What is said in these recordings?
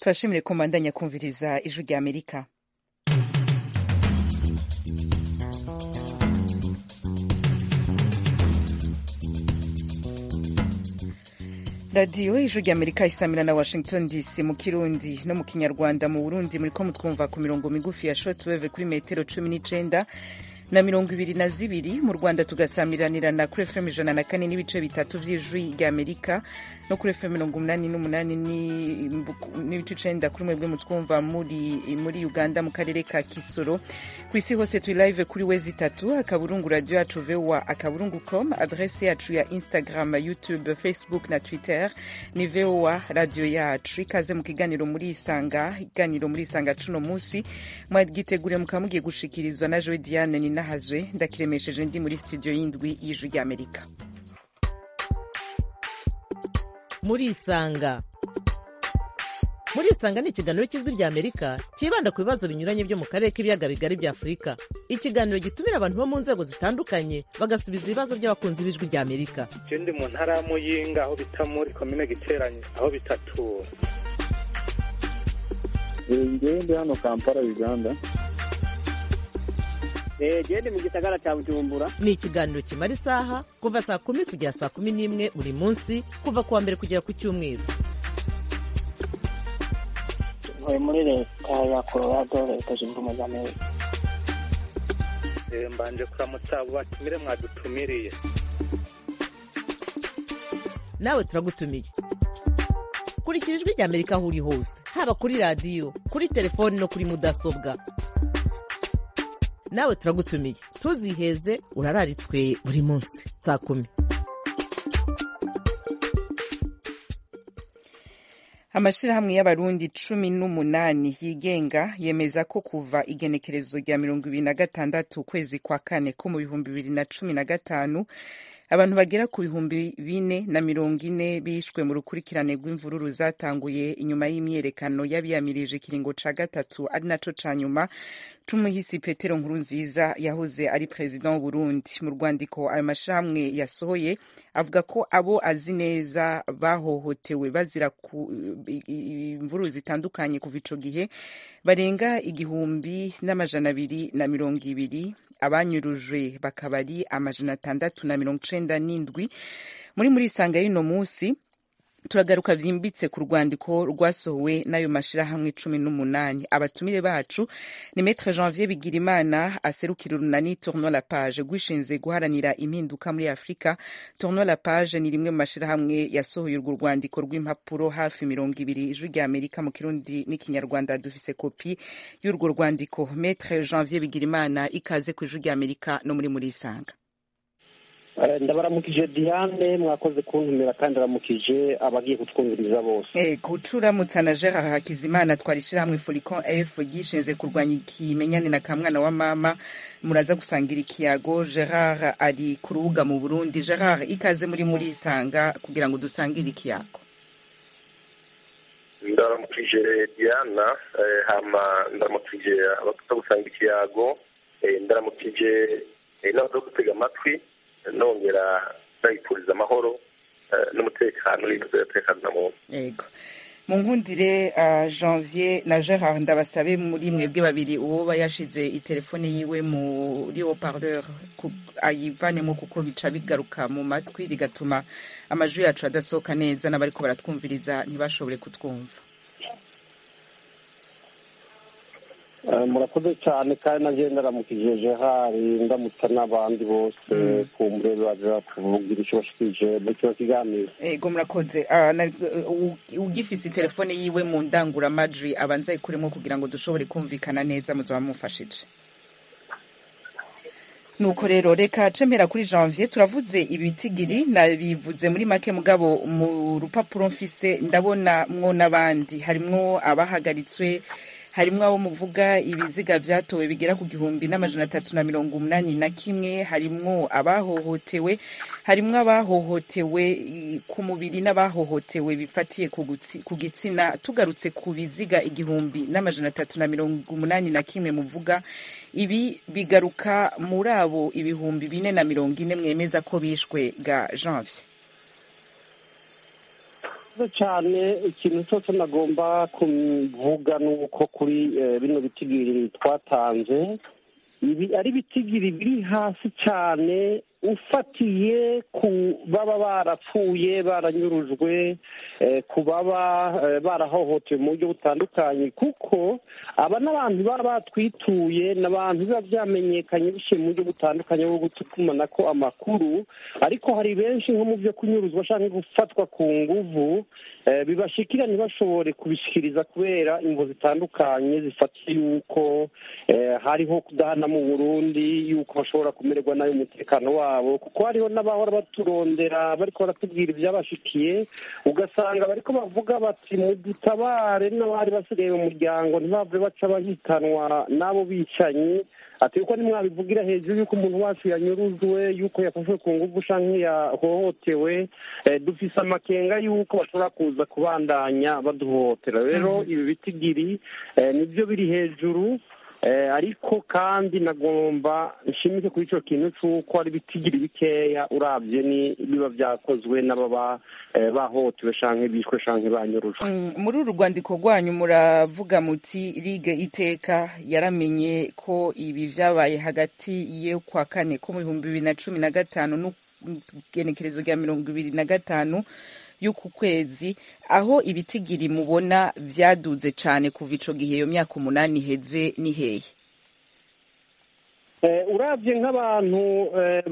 turashimire ko mbandanya kumviriza ijwi rya amerika radiyo ijwi rya amerika isamira na washington dc mu kirundi no mu kinyarwanda mu burundi muriko mutwumva ku mirongo migufi ya shortwave kuri metero cumi n'icenda na mirongo ibiri na zibiri mu rwanda tugasamiranira kuri fm ijana na kane n'ibice bitatu vy'ijwi rya amerika no kuri fm mirongo umunani n'umunani n'ibice icenda kuri mwebwe mutwumva muri, muri uganda mu karere ka kisoro ku isi hose turi live kuri wezi itatu akaburungu radio yacu voa akaburungu com adrese yacu ya instagram youtube facebook na twitter ni voa radio yacu ikaze mu kiganiro muri isanga iganiro muri isanga cuno musi mwagitegure mukaba mugiye gushikirizwa na joe diane ni nahazwe ndakiremesheje ndi muri studio y'indwi y'ijwi rya amerika muri isanga muri isanga ni ikiganiro cy'ijwi rya amerika cyibanda ku bibazo binyuranye byo mu karere k'ibiyaga bigari bya afurika ikiganiro gitumira abantu bo mu nzego zitandukanye bagasubiza ibibazo by'abakunzi b'ijwi rya amerika je ndi mu ntara ya muyinga aho bita muri komine giteranye aho bitatura ngewe ndi hano kampala uganda gende mu gisagara cya bujumbura ni ikiganiro kimara isaha kuva saa kumi kugera saa kumi n'imwe buri munsi kuva ku wa mbere kugera ku cyumweru ntuye muri leta ya colorado leta zunze ubumwe za amerika mbanje kuramutsa abo batumire mwadutumiriye nawe turagutumiye kurikira ijwi rya amerika aho uri hose haba kuri radiyo kuri telefoni no kuri mudasobwa nawe turagutumiye ntuziheze urararitswe buri munsi saa kumi amashirahamwe y'abarundi cumi n'umunani yigenga yemeza ko kuva igenekerezo rya mirongo ibiri na gatandatu ukwezi kwa kane ko mu bihumbi bibiri na cumi na gatanu abantu bagera ku bihumbi bine na mirongo ine bishwe mu rukurikirane rw'imvururu zatanguye inyuma y'imyerekano y'abiyamirije ikiringo ca gatatu ari naco ca nyuma c'umuhisi petero nkurunziza yahoze ari perezida w'uburundi mu rwandiko ayo mashirahamwe yasohoye avuga ko abo azi neza bahohotewe bazira imvururu zitandukanye kuva ico gihe barenga igihumbi n'amajana abiri na mirongo ibiri abanyurujwe bakaba ari amajana atandatu na mirongo icenda n'indwi muri muri isanga y'uno munsi turagaruka vyimbitse ku rwandiko rwasohowe n'ayo mashirahamwe cumi n'umunani abatumire bacu ni metre janvier bigirimana aserukira urunani tourno la page rwishinze guharanira impinduka muri afurika tourno la page ni rimwe mu mashirahamwe yasohoye urwo rwandiko rw'impapuro hafi mirongo ibiri ijwi rya amerika mu kirundi n'ikinyarwanda dufise kopi y'urwo rwandiko metre janvier bigirimana ikaze ku ijwi rya amerika no muri muri isanga ndabaramukije diane mwakoze kuntumira kandi aramukije abagiye kutwumviriza bose gucuramutsa na gerard hakizimana twari ishyirahamwe foricon f ryishinze kurwanya ikimenyane na kamwana wa mama muraza gusangira ikiyago gerard ari ku rubuga mu burundi gerard ikaze muri muri isanga kugira ngo dusangire ikiyago ndaramukije diana hama ndaramukije abakuta gusanga ikiyago ndaramukije n'abaza gutega amatwi nongera ndayipfuriza amahoro n'umutekano n'umutekano na muntu yego mu nkundire janvier na gerard ndabasabe muri mwebwe babiri uwo yashize itelefone yiwe muri haut-parleur ayivanemo kuko bica bigaruka mu matwi bigatuma amajwi yacu adasohoka neza n'abariko baratwumviriza ntibashobore kutwumva murakoze cyane kandi nanjye ndaramukije gerard ndamutsa n'abandi bose ku mbere baza kuvugira icyo bashikije muri kino kiganiro ego murakoze ugifise telefone yiwe mu ndanguramajwi abanza ayikuremo kugira ngo dushobore kumvikana neza muzaba mufashije nuko rero reka cemera kuri janvier turavuze ibitigiri nabivuze muri make mugabo mu rupapuro mfise ndabona mwo n'abandi harimwo abahagaritswe harimwo abo muvuga ibiziga vyatowe bigera ku gihumbi n'amajana atatu na mirongo umunani na kimwe harimwo abahohotewe harimwo abahohotewe ku mubiri n'abahohotewe bifatiye ku gitsina tugarutse ku biziga igihumbi n'amajana atatu na mirongo umunani na kimwe muvuga ibi bigaruka muri abo ibihumbi bine na mirongo ine mwemeza ko bishwe ga janvier murakoze cyane ikintu cyose nagomba kuvuga ni uko kuri eh, bino bitigiri twatanze ibi ari ibitigiri biri hasi cyane ufatiye ku baba barapfuye baranyurujwe eh, ku baba eh, barahohotewe mu buryo butandukanye kuko aba n'abantu baba batwituye ni abantu biba byamenyekanye biciye mu buryo butandukanye bwo gutumanako amakuru ariko hari benshi nko mu byo kunyuruzwa cyangwa gufatwa ku nguvu eh, bibashikira ntibashobore kubishikiriza kubera ingo zitandukanye zifatiye yuko eh, hariho kudahana mu burundi yuko bashobora kumererwa nabi umutekano wabo kuko hariho n'abahora baturondera bariko baratubwira ibyabashikiye ugasanga bariko bavuga bati mudutabare n'abari basigaye mu muryango ntibave baca bahitanwa n'abo bicanyi ati yuko nimwabivugira hejuru yuko umuntu wacu yanyuruzwe yuko yafashwe ku nguvu canke yahohotewe eh, dufise amakenga yuko bashobora kuza kubandanya baduhohotera rero ibi bitigiri eh, nivyo biri hejuru eh, ariko kandi nagomba nshimike kuri ico kintu c'uko ari bitigiri bikeya uravye ni biba vyakozwe n'ababa eh, bahohotewe canke bishwe canke banyurujwe Mm, muri uru rwandiko rwanyu muravuga muti ligue iteka yaramenye ko ibi vyabaye hagati ye kwa kane ko mu bihumbi bibiri na cumi na gatanu n'igenekerezo rya mirongo ibiri na gatanu y'uku kwezi aho ibitigiri mubona vyaduze cane kuva ico gihe iyo myaka umunani iheze ni hehe Eh, uravye nk'abantu eh,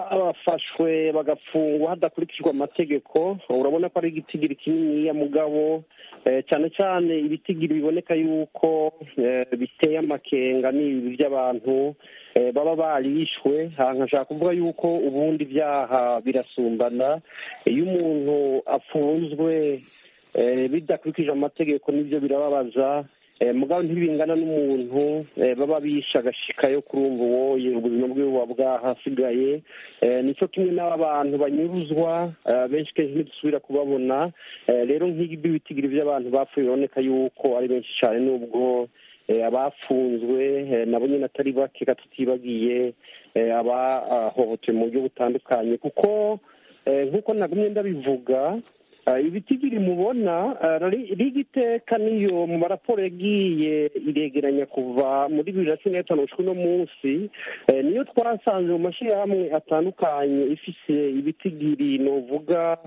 bafashwe bagafungwa hadakurikijwe amategeko urabona ko ari igitigiri kininiya mugabo eh, cyane cyane ibitigiri biboneka yuko eh, biteye amakenga ni ibi by'abantu eh, baba barishwe aha nkashaka kuvuga yuko ubundi ibyaha birasumbana iyo umuntu afunzwe eh, bidakurikije amategeko nibyo birababaza Eh, mugabo ntibingana n'umuntu eh, baba bishe agashikayo kurumva uwoye ubuzima bwiwe buba bwahasigaye Eh, nico kimwe n'aba bantu banyuruzwa eh, benshi kenshi ntidusubira kubabona Eh, rero nk'ibi bitigiri by'abantu bapfuye biboneka yuko ari benshi cyane n'ubwo eh, abafunzwe eh, nabo nyine atari bake tutibagiye eh, abahohotewe mu buryo butandukanye kuko eh, nk'uko nagumye ndabivuga Uh, ibitigiri mubona uh, riga iteka niyo mu maraporo yagiye iregeranya kuva muri bibiri na cumi na gatanu gushika uno munsi eh, niyo twasanze mu mashyirahamwe atandukanye ifise ibitigiri novuga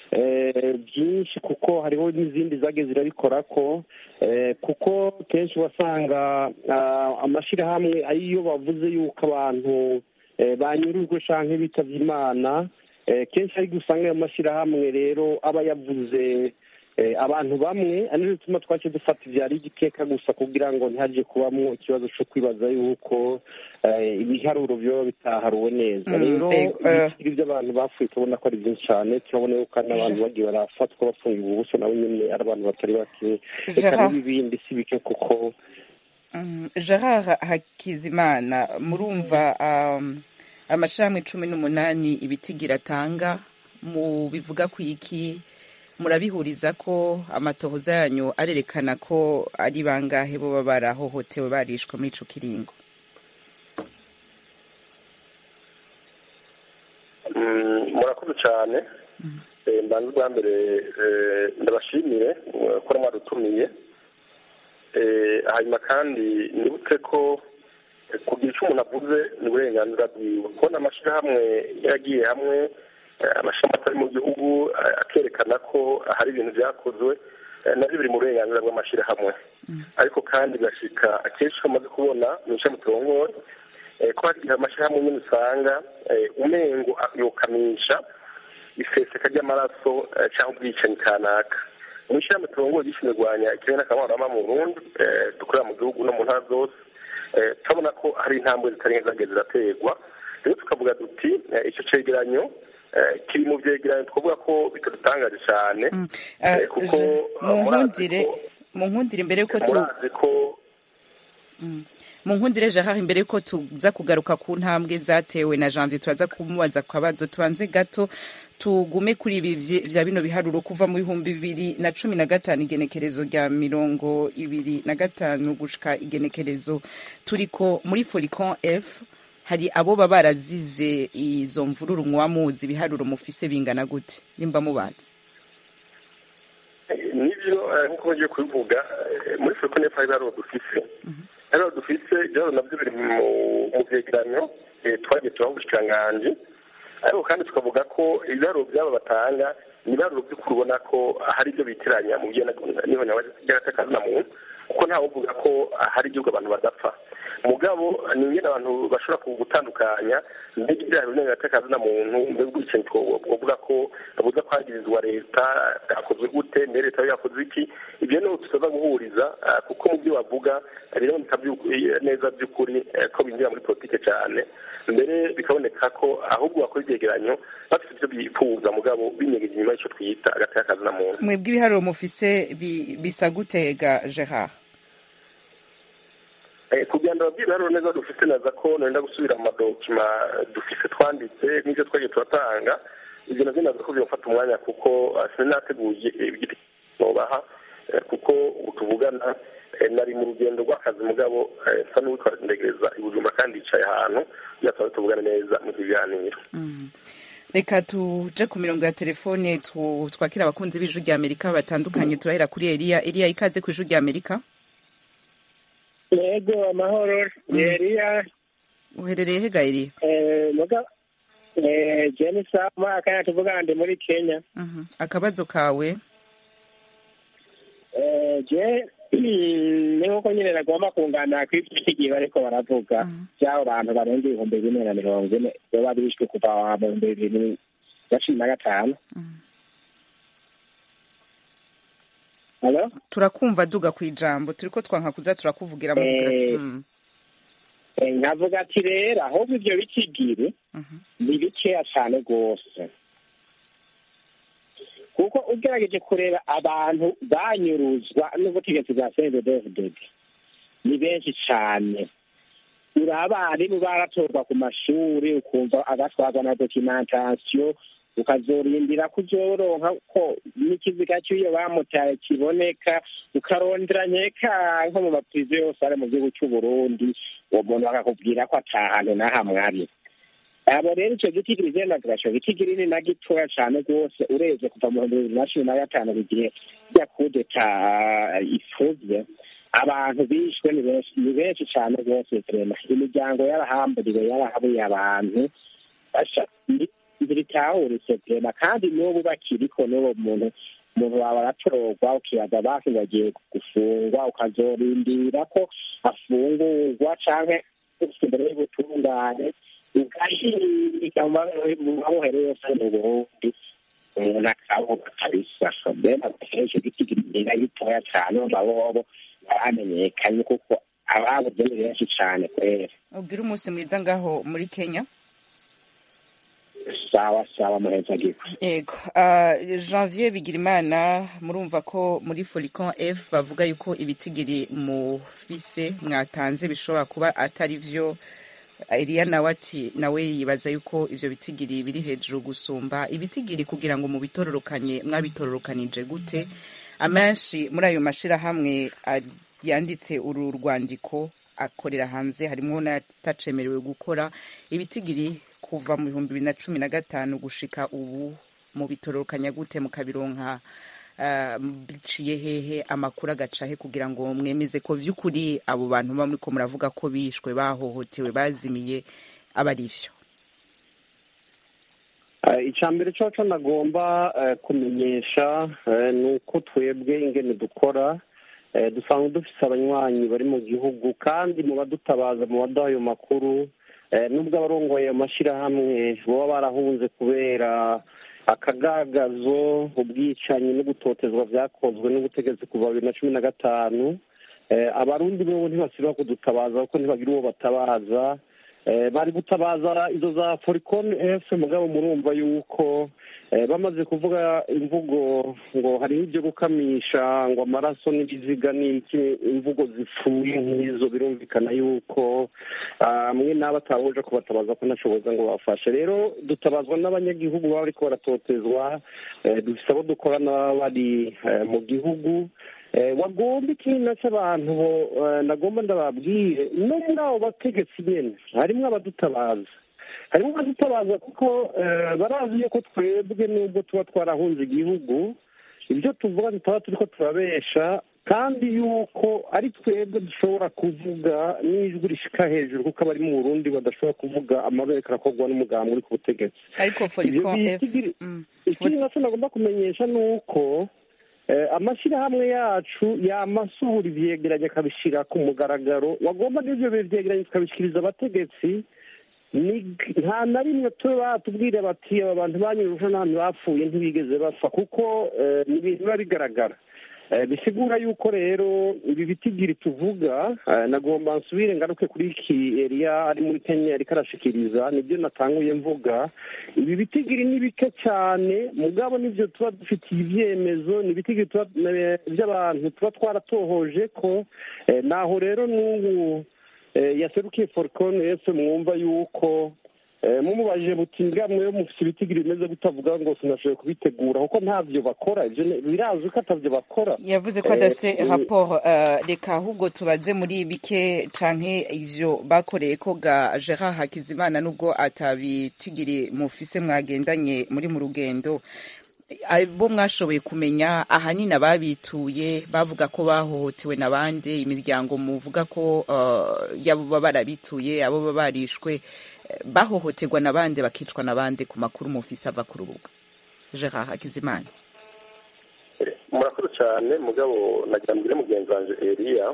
eh, byinshi kuko hariho n'izindi zagiye zirabikorako eh, kuko kenshi wasanga uh, amashyirahamwe ariyo bavuze yuko abantu eh, banyurujwe canke bitavye imana Eh, kenshi ariko usanga ayo mashyirahamwe rero aba yavuze eh, abantu bamwe ari ryo bituma twace dufata ivyari igiteka gusa kugira ngo ntihaje kubamwo ikibazo co kwibaza yuko eh, ibiharuro vyoba bitaharuwe neza Mm, rero ego, eh. ibitiri vy'abantu bapfuye tubona ko ari vyinshi cane turabona yuko hari n'abantu bagiye barafatwa bafungiwe ubuso nabo nyene ari abantu batari bake reka Gerard. n'ibibindi si bike kuko Mm, Gerard Hakizimana murumva um, amashirahamwe cumi n'umunani ibitigira atanga mu bivuga ku iki murabihuriza ko amatohoza yanyu arerekana ko ari bangahe boba barahohotewe barishwe muri ico kiringo Mm, murakoze cyane Eh, mbanza ubwa mbere eh, ndabashimire eh, ko mwadutumiye Eh, hanyuma kandi nibutse ko eh, kugira icyo umuntu avuze ni uburenganzira bwiwe kubona amashyirahamwe yaragiye hamwe eh, amashyirahamwe atari mu gihugu eh, akerekana ko hari ibintu byakozwe eh, nabyo biri mu burenganzira bw'amashyirahamwe ariko kandi bigashika akenshi iyo umaze kubona mu ishami turongoye eh, ko hari igihe amashyirahamwe nyine usanga eh, umengo yokamisha iseseka ry'amaraso eh, cyangwa ubwicanyi kanaka mu ishyirahamwe turongoye gishinzwe kurwanya ikirere n'akabarama mu burundi eh, dukorera mu gihugu no mu ntara zose eh, turabona ko hari intambwe zitari nke zagiye ziraterwa rero tukavuga duti eh, icyo cegeranyo eh, kiri mu vyegeranyo twavuga ko bitadutangaje cyane Mm, eh, uh, kuko Je- eh, mu murazi nkundire ko- mu nkundire mbere yuko tu murazi ko mu nkundire Gerard imbere yuko tuza kugaruka ku ntambwe zatewe na Janvier turaza kumubaza ku kabazo tubanze gato tugume kuri ibi vye- vya bino biharuro kuva mu bihumbi bibiri na cumi na gatanu igenekerezo rya mirongo ibiri na gatanu gushika igenekerezo turiko muri foricon f hari abo baba barazize izo mvururu muba muzi ibiharuro mufise bingana gute nimba mubazi nibyo nk'uko bagiye kubivuga muri furikone hari ibiharuro dufise ibiharuro dufise ibiharuro nabyo biri mu byegeranyo twagiye tubaho ubushikiranganji ariko kandi tukavuga ko ibiharuro byabo batanga ni ibiharuro by'ukuri ubona ko hari ibyo bitiranya mu by'agatakazi na muntu kuko ntawe uvuga ko hari igihugu abantu badapfa mugabo ni ingene abantu bashobora gutandukanya mbega ibyaha bimwe bigatakaza na muntu mbega ubwicanyi twovuga ko buza kwagirizwa leta bwakozwe gute mbere leta yakoze iki ibyo niho tutaza guhuriza kuko mu byo bavuga biraboneka neza by'ukuri ko binjira muri politike cyane mbere bikaboneka ko ahubwo bakora ibyegeranyo bafite ibyo bifuza mugabo binyegeje inyuma y'icyo twita agatakaza na muntu mwebwe ibiharuro mufise bisa gutega gerard kugira ngo ababwira rero neza dufite neza ko nenda gusubira mu madokima dufise twanditse n'ibyo twagiye turatanga ibyo nabyo naza ko bimufata umwanya kuko sinateguye ibyo nubaha kuko ubu tuvugana nari mu rugendo rw'akazi mugabo nsa n'uwitwara indegereza ibujumba kandi yicaye ahantu kugira ngo tuvugane neza mu kiganiro reka tuje ku mirongo ya telefone twakira abakunzi b'ijwi rya amerika batandukanye turahera kuri eliya eliya ikaze ku ijwi rya amerika yego amahoro ni eliya uherereye he gaheriye jeni sama akanya tuvuga ndi muri kenya akabazo kawe je ni nkuko nyine nagomba kunganira ku igihe bariko baravuga by'abo bantu barenga ibihumbi bine na mirongo ine baba bishwe kuva mu bihumbi bibiri na cumi na gatanu turakumva duga ku ijambo turiko twanka kuza turakuvugira mu nkavuga ati rero ahubwo ibyo bikigiri ni bikeya cyane rwose kuko ugerageje kureba abantu banyuruzwa n'ubutegetsi bwa cnddd ni benshi cyane uri abarimu baratorwa ku mashuri ukumva agatwarwa na dokimentasiyo ukazorindira kuzoronka ko n'ikiziga cy'iyo bamutaye kiboneka ukarondera nkeka nko mu maprizo yose ari mu gihugu cy'u Burundi uwo muntu bakakubwira ko atahantu n'ahamwe ari abo rero icyo giti kigenda tugasho giti kinini na gitoya cyane rwose urebye kuva mu bihumbi bibiri na cumi na gatanu igihe rya kudeta ifuze abantu bishwe ni benshi ni benshi cyane rwose turema imiryango yarahamburiwe yarahabuye abantu ntibitahuritse turema kandi n'ubu bakiriko n'uwo muntu umuntu wawe aratorwa ukibaza basi ngo agiye gufungwa ukazorindira ko afungurwa canke imbere y'ubutungane ugashinga mu mabohero yose mu burundi umuntu akabuga kabisa mbena kenshi giti kirinda gitoya cane mu mabobo baramenyekanye kuko ababuze ni benshi cane kwera ubwire umunsi mwiza ngaho muri kenya sawa sawa muhezagirwa yego uh, janvier bigirimana murumva ko muri folicon f bavuga yuko ibitigiri mufise mwatanze bishobora kuba atari vyo Eliya nawe ati nawe yibaza yuko ivyo bitigiri biri hejuru gusumba ibitigiri kugira ngo mubitororokanye mwabitororokanije gute amenshi muri ayo mashirahamwe yanditse uru rwandiko akorera hanze harimwo n'atacemerewe gukora ibitigiri kuva mu bihumbi bibiri na cumi na gatanu gushika ubu mu bitororokanya gute mukabironka biciye hehe amakuru agacahe kugira ngo mwemeze ko vy'ukuri abo bantu muba muriko muravuga ko bishwe bahohotewe bazimiye aba ari vyo icya mbere coco nagomba kumenyesha ni uko twebwe ingene dukora dusanga dufise abanywanyi bari mu gihugu kandi mu badutabaza mu baduha ayo makuru nubwo abarongoye ayo mashyirahamwe baba barahunze kubera akagagazo ubwicanyi no gutotezwa byakozwe n'ubutegetsi kuva bibiri na cumi na gatanu abarundi bo ntibasiba kudutabaza kuko ntibagira uwo batabaza bari gutabaza izo za foricon f mugabo murumva yuko bamaze kuvuga imvugo ngo hariho ibyo gukamisha ngo amaraso n'ibiziga n'iki imvugo zipfuye nk'izo birumvikana yuko mwe n'abo atahuje kubatabaza ko ntashoboza ngo bafashe rero dutabazwa n'abanyagihugu baba bariko baratotezwa dufise abo dukorana bari mu gihugu wagomba ikintu cy'abantu nagomba ndababwire no muri abo bategetsi nyine harimo abadutabaza harimo abadutabaza kuko barazi yuko twebwe nubwo tuba twarahunze igihugu ibyo tuvuga tutaba turi ko turabesha kandi yuko ari twebwe dushobora kuvuga n'ijwi rishika hejuru kuko abari mu burundi badashobora kuvuga amabere arakorwa n'umuganga uri ku butegetsi ariko foricon f mm. ikindi nacyo nagomba kumenyesha ni uko eh, amashyirahamwe yacu yamasohora ivyegeranyo akabishyira ku mugaragaro wagomba n'ivyo vyegeranyo tukabishyikiriza abategetsi ni- nta na rimwe tube batubwira bati aba bantu banyuruje n'ahantu bapfuye ntibigeze bapfa kuko eh, ni ibintu biba bigaragara Eh, bisigura yuko rero ibi bitigiri tuvuga eh, nagomba nsubire ngaruke kuri iki eriya ari muri kenya ariko arashikiriza nibyo natanguye mvuga ibi bitigiri ni bike cyane mugabo nibyo tuba dufitiye ibyemezo ni ibitigiri tuba eh, by'abantu tuba twaratohoje ko eh, naho rero n'ubu eh, yaserukiye forcon ese mwumva yuko eh, mumubajije muti mbwa mwe mufite ibitigiri bimeze gutavuga ngo sinashoboye kubitegura kuko ntavyo bakora ivyo ni- birazwi ko atavyo bakora yavuze ko Eh, adase eh, rapport eh, reka ahubwo tubaze muri bike canke ivyo bakoreye ko ga Gerard Hakizimana nubwo atabitigiri mufise mwagendanye muri mu rugendo bo mwashoboye kumenya ahanini ababituye bavuga ko bahohotewe n'abandi imiryango muvuga ko eh, yabo baba barabituye abo baba barishwe eh, bahohoterwa n'abandi bakicwa n'abandi ku makuru mufise ava ku rubuga Gerard Hakizimana murakoze cyane mugabo nagira mbere mugenzi wanjye eriya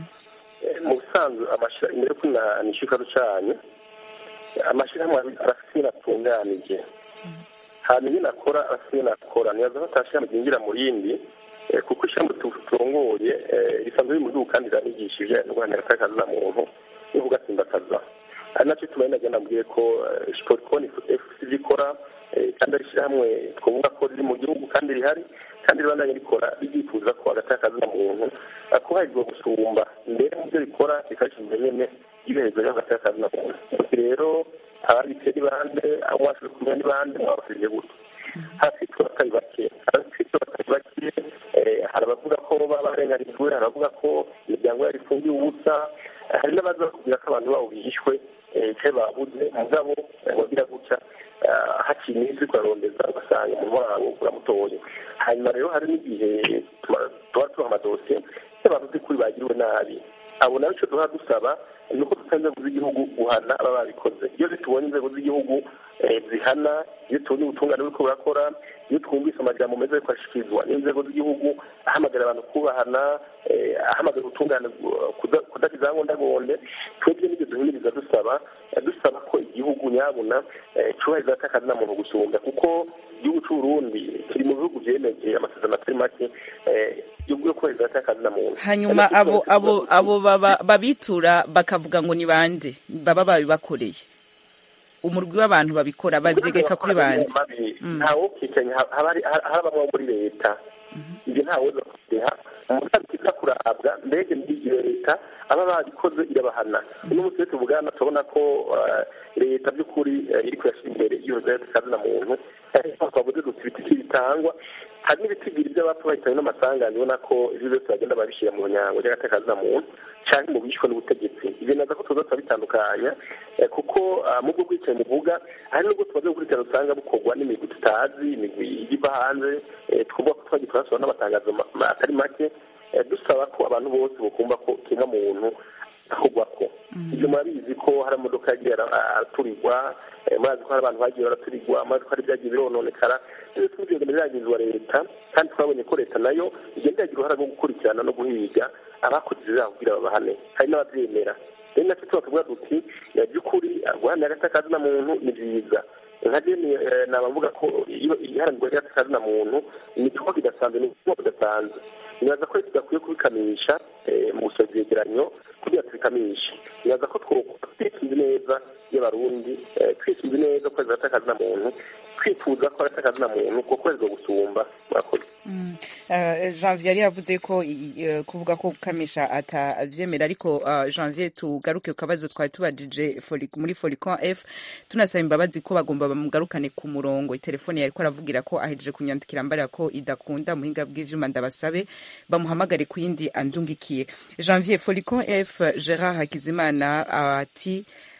Eh, mu busanzwe amashyira imbere yo kunanisha ikaru cyanyu amashyirahamwe arafite ibintu atunganije hanyuma ibintu akora arafite ibintu akora ntiyaza ko atashyirahamwe ryinjira mu rindi eh, kuko ishyirahamwe tu- turongoye eh, risanzwe riri mu gihugu kandi riranigishije indwara y'akazi na muntu no kugatsimbakaza ari nacyo tubaye nagenda mbwiye ko eh, siporikoni efuse ibyo ikora eh, kandi ari ishyirahamwe twavuga ko riri mu gihugu kandi rihari kandi ribandanye rikora ryifuza ko hagati y'akazi na muntu akubahirizwa gusumba mbere mu byo rikora rikashyizwe nyene ibereza ryo hagati y'akazi na muntu Ati rero ababitse ni bande abo mwashoboye kumenya ni bande mwabafirije gutya hafitwe batari bake hafitwe batari bake eh, hari abavuga ko baba barenganijwe hari abavuga ko imiryango yari ifungiye ubusa eh, hari n'abaza bakubwira ko abantu babo bihishwe eh, icyo babuze mugabo eh, wagira gutya eh, hakiri iminsi ukarondeza ugasanga umuntu wabo uramutoye hanyuma rero hari n'igihe tuba tuba tuha amadosiye y'abantu by'ukuri bagiriwe nabi abo nabo icyo duha dusaba ni uko dusaba inzego z'igihugu guhana ababa babikoze iyo tubonye inzego z'igihugu eh, zihana iyo tubonye ubutungane buriko burakora iyo twumvise amajambo meza ariko ashikirizwa n'inzego z'igihugu ahamagara abantu kubahana eh, ahamagara ubutungane gu- kuda- kudakizagondagonde twebwe n'ibyo duhimiriza dusaba eh, dusaba ko igihugu nyabuna eh, cubahiriza atakazi na muntu gusumba kuko igihugu c'uburundi kiri mu bihugu vyemeje amasezerano atari make eh, yo yo kubahiriza atakazi na muntu hanyuma abo abo abo baba- babitura bakavuga ngo ni bande baba babibakoreye umurwi w'abantu babikora bavyegeka kuri bande ntawukikanye haba hari bamwe muri leta ibyo ntawoza kubiha umusanzu kiza kurabwa mbega iyo leta aba babikoze irabahana uno munsi rero tuvugana turabona ko eh, leta by'ukuri eh, iri kuyashyira imbere y'ihoza y'akazi na muntu twavuze duti ibiti bitangwa hari n'ibitigiri by'abapfa bahitanywe n'amasanganya ubona ko ibyo byose bagenda babishyira mu nyango ry'agatakazi na muntu cyangwa mu bishwe n'ubutegetsi ibyo naza ko tuza turabitandukanya eh, kuko ah, mu bwo bwicaye muvuga hari n'ubwo tumaze gukurikirana usanga bukorwa n'imigwi tutazi imigwi iva hanze eh, twumva ko twagiye turasohora n'amatangazo ma- ma- atari make eh, dusaba ko abantu bose bakumva ko kiremwa muntu akorwako ibyo murabizi ko hari amamodoka yagiye ara- araturirwa eh, murazi ko hari abantu bagiye baraturirwa murazi ko hari ibyagiye birononekara ibyo tubigenda biragizwa leta kandi twabonye ko leta nayo igenda yagira uruhare rwo gukurikirana no guhiga abakoze ibyaha kugira babahane hari n'ababyemera rero nacyo tuba tuvuga duti eh, by'ukuri ah, guharanira agatakazi na muntu ni byiza nka jeni naba mvuga ko iyo iharanirwa ry'agatakazi na muntu ni igikorwa kidasanzwe ni igikorwa kidasanzwe nibaza ko tudakwiye kubikamisha eh, mu gusoza ivyegeranyo kugira tubikamishe nibaza ko twokora twisunze neza y'abarundi eh, twisunze neza ko agatakazi na muntu twifuza ko agatakazi na muntu ko kwezwa gusumba murakoze Eh, janvier yari yavuze ko i- eh, kuvuga ko kamisha atavyemera ariko eh, janvier tugaruke ku kabazo twari tubajije Foli- muri foricon f tunasaba imbabazi ko bagomba bamugarukane ku murongo itelefone yariko aravugira ko ahejeje kunyandikira mbarira ko idakunda muhinga bw'ivyuma ndabasabe bamuhamagare ku yindi andungikiye janvier foricon f gerard hakizimana ati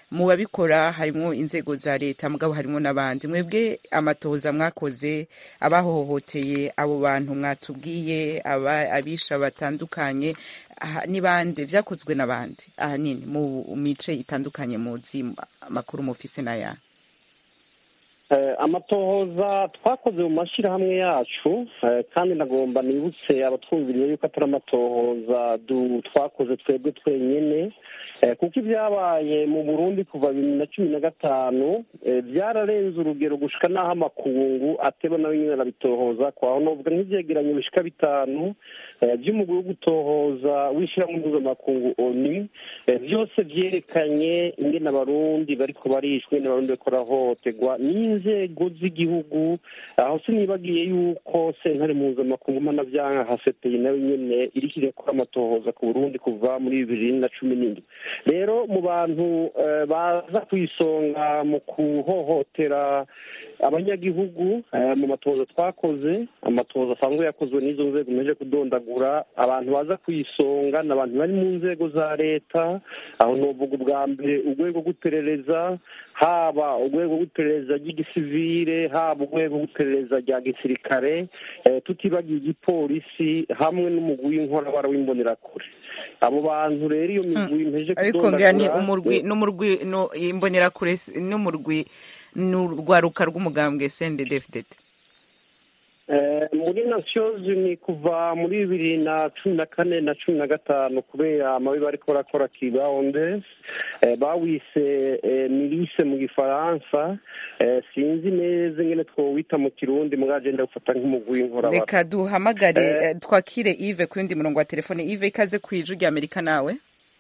mu babikora harimo inzego za leta mugabo harimo n'abandi mwebwe amatohoza mwakoze abahohoteye abo bantu mwatubwiye aba- abisha batandukanye aha, ni bande vyakozwe n'abandi ahanini mu mice itandukanye muzi amakuru mufise n'aya Eh, amatohoza twakoze mu mashyirahamwe yacu eh, kandi nagomba nibutse abatwumviriye yuko atari amatohoza du- twakoze twebwe twenyene eh, kuko ibyabaye mu burundi kuva bibiri na cumi na gatanu eh, byararenze urugero gushika n'aho amakungu ateba nawe nyine arabitohoza kwaho novuga nk'ivyegeranyo bishika bitanu eh, by'umugwi wo gutohoza w'ishyirahamwe mpuzamakungu oni eh, byose vyerekanye ingene abarundi bariko barishwe ingene abarundi bariko barahohoterwa n'inzego z'igihugu aho sinibagiye yuko sentare mpuzamakungu mpanavyaha haseteye nayo nyene iriko irakora amatohoza ku burundi kuva muri bibiri na cumi n'indwi rero mu bantu eh, baza ku isonga mu kuhohotera abanyagihugu eh, mu matohoza twakoze amatohoza asanzwe yakozwe n'izo nzego meje kudondagura abantu baza ku isonga ni abantu bari mu nzego za leta aho novuga ubwa mbere urwego rw'iperereza haba urwego rw'iperereza ry'igisivire haba urwego rw'iperereza rya gisirikare eh, tutibagiye igipolisi hamwe n'umugwi w'inkorabara w'imbonerakure abo bantu rero iyo migwi mpeje ariko ngira ni kudondagura umurwi n'umurwi no imbonerakure s- n'umurwi n'urwaruka rw'umugambwe CNDD-FDD Eh, muri nations unies kuva muri bibiri na cumi na kane na cumi na gatanu kubera amabi bariko barakora kibawonde bawise eh, milise mu gifaransa eh, sinzi neza ingene twowita mu kirundi mugabo agenda gufata nk'umugwi w'inkorabara reka duhamagare Eh. eh, twakire Yves ku yundi murongo wa telefone Yves ikaze ku ijwi rya Amerika nawe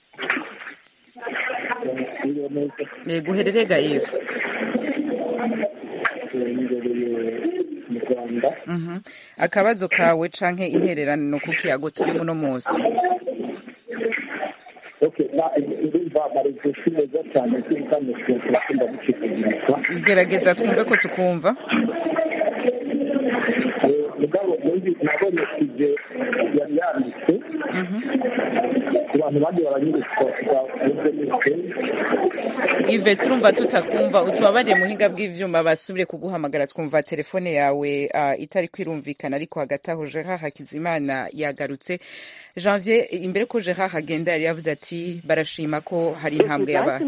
yego uhererega Yves mu rwanda Mhm. akabazo kawe canke intererano ku kiyago turimo uno munsi okay na ndumva amarezo neza cyane kandi turakunda gucikagurika gerageza twumve ko tukumva mugabo muri nabonye kije yari yanditse Mhm. ku bantu bagiye baranyuritswa bavuze nese Yves turumva tutakumva utubabariye muhinga bw'ivyuma basubire kuguhamagara twumva telefone yawe uh, itari kwirumvikana ariko hagati aho Gerard Hakizimana yagarutse Janvier imbere ko Gerard agenda yari yavuze ati barashima ko hari intambwe yaba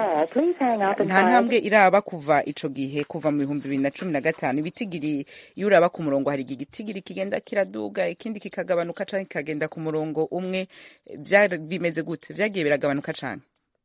nta ntambwe iraba kuva ico gihe kuva mu bihumbi bibiri na cumi na gatanu ibitigiri iyo uraba ku murongo hari igihe igitigiri kigenda kiraduga ikindi kikagabanuka canke kikagenda ku murongo umwe Vyari bimeze gute vyagiye biragabanuka canke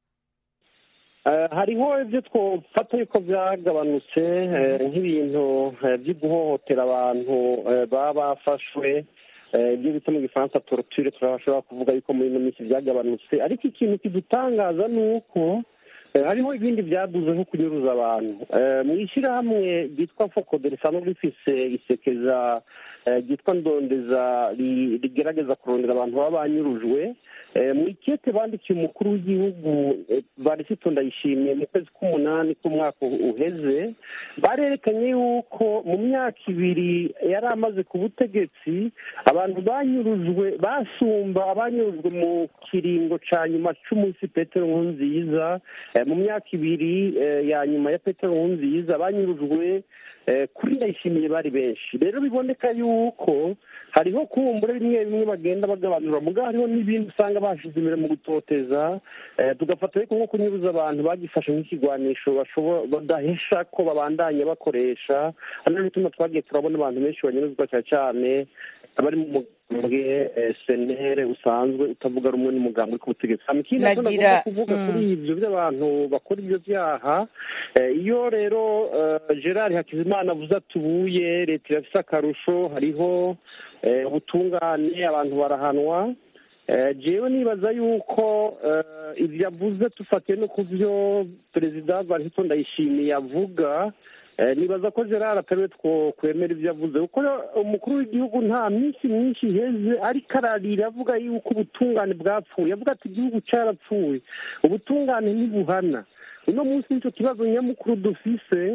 Eh, hariho ibyo twofata yuko byagabanutse eh, nk'ibintu eh, byo guhohotera abantu eh, baba bafashwe eh, ibyo bita mu gifaransa torture turashobora kuvuga yuko muri ino minsi byagabanutse ariko ikintu kidutangaza ni uko eh, hariho ibindi byaduze nko kunyuruza abantu Eh, mu ishyirahamwe ryitwa fokode risanzwe rifise isekeza eh, ryitwa ndondeza ri- rigerageza kurondera abantu baba banyurujwe Eh, mu ikete bandikiye umukuru w'igihugu eh, barisito ndayishimiye mu kwezi k'umunani k'umwaka uheze barerekanye yuko mu myaka ibiri yari amaze ku butegetsi abantu banyurujwe basumba abanyurujwe mu kiringo ca nyuma c'umunsi petero nkurunziza Eh, mu myaka ibiri eh, ya nyuma ya petero nkurunziza banyurujwe eh, kuri ndayishimiye bari benshi rero biboneka yuko hariho kumbura bimwe bimwe bagenda bagabanura mugabo hariho n'ibindi usanga bashize imbere mu gutoteza eh, tugafata ariko nko kunyuruza abantu bagifashe nk'ikigwanisho bashobora badahesha ko babandanya bakoresha ari nacyo gituma twagiye turabona abantu benshi banyuruzwa cyane cyane abari mu mugambwe eh, senere usanzwe utavuga rumwe n'umugambi uri ku butegetsi hama ikindi nacyo Nagira- nagomba kuvuga mm. kuri ibyo by'abantu bakora ibyo byaha eh, iyo rero eh, gerard hakizimana avuze ati ubuye leta irafise akarusho hariho eh, ubutungane abantu barahanwa Eh, jewe nibaza yuko eh, ibyo avuze tufatiye no ku byo perezida varisito ndayishimiye avuga eh, nibaza ko gerard atariwe two kwemera ibyo avuze kuko umukuru w'igihugu nta minsi myinshi iheze ariko ararira avuga yuko ubutungane bwapfuye avuga ati igihugu cyarapfuye ubutungane ntibuhana uno munsi nicyo kibazo nyamukuru dufise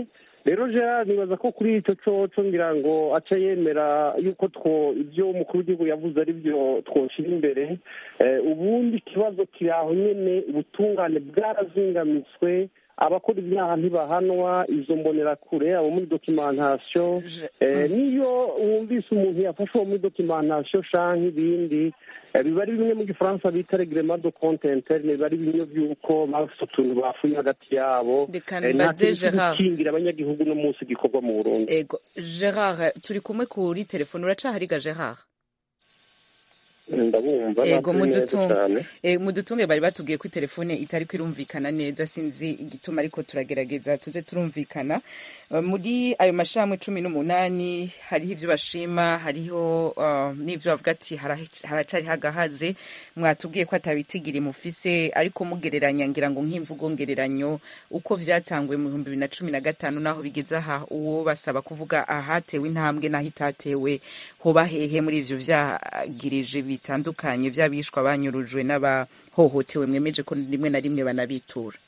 rero gerard nibaza ko kuri icyo coco ngira ngo aca yemera yuko two ibyo umukuru w'igihugu yavuze ari byo twoshyira imbere Eh, ubundi ikibazo kiri aho nyene ubutungane bwarazingamitswe abakora ibyaha ntibahanwa izo mbonerakure abo muri dokimentasiyo Je- Eh, niyo wumvise umuntu yafashe uwo muri dokimentasiyo canke ibindi eh, biba ari bimwe mu gifaransa bita reglement de compte interne biba ari bimwe by'uko bafite utuntu bafuye hagati yabo Reka Eh, nta mbaze kintu cyo Gerard. gukingira abanyagihugu no munsi gikorwa mu burundi ego gerard turi kumwe kuri telefone uracahariga gerard ndabumva ego ntabwo neza mudutunge cyane Eh, mudutunge bari batubwiye ko telefone itari kwirumvikana neza sinzi igituma ariko turagerageza tuze turumvikana Eh, muri ayo mashami cumi n'umunani hariho ibyo bashima hariho uh, n'ibyo bavuga ati hara- haracari hagahaze mwatubwiye ko atabitigiri mufise ariko mugereranya ngira ngo nk'imvugo ngereranyo uko vyatanguye mu bihumbi bibiri na cumi na gatanu naho bigeze aha uwo basaba kuvuga ahatewe intambwe n'aho itatewe hoba hehe muri ivyo vyagirije bitandukanye vy'abishwa banyurujwe n'abahohotewe mwemeje ko rimwe na rimwe banabitura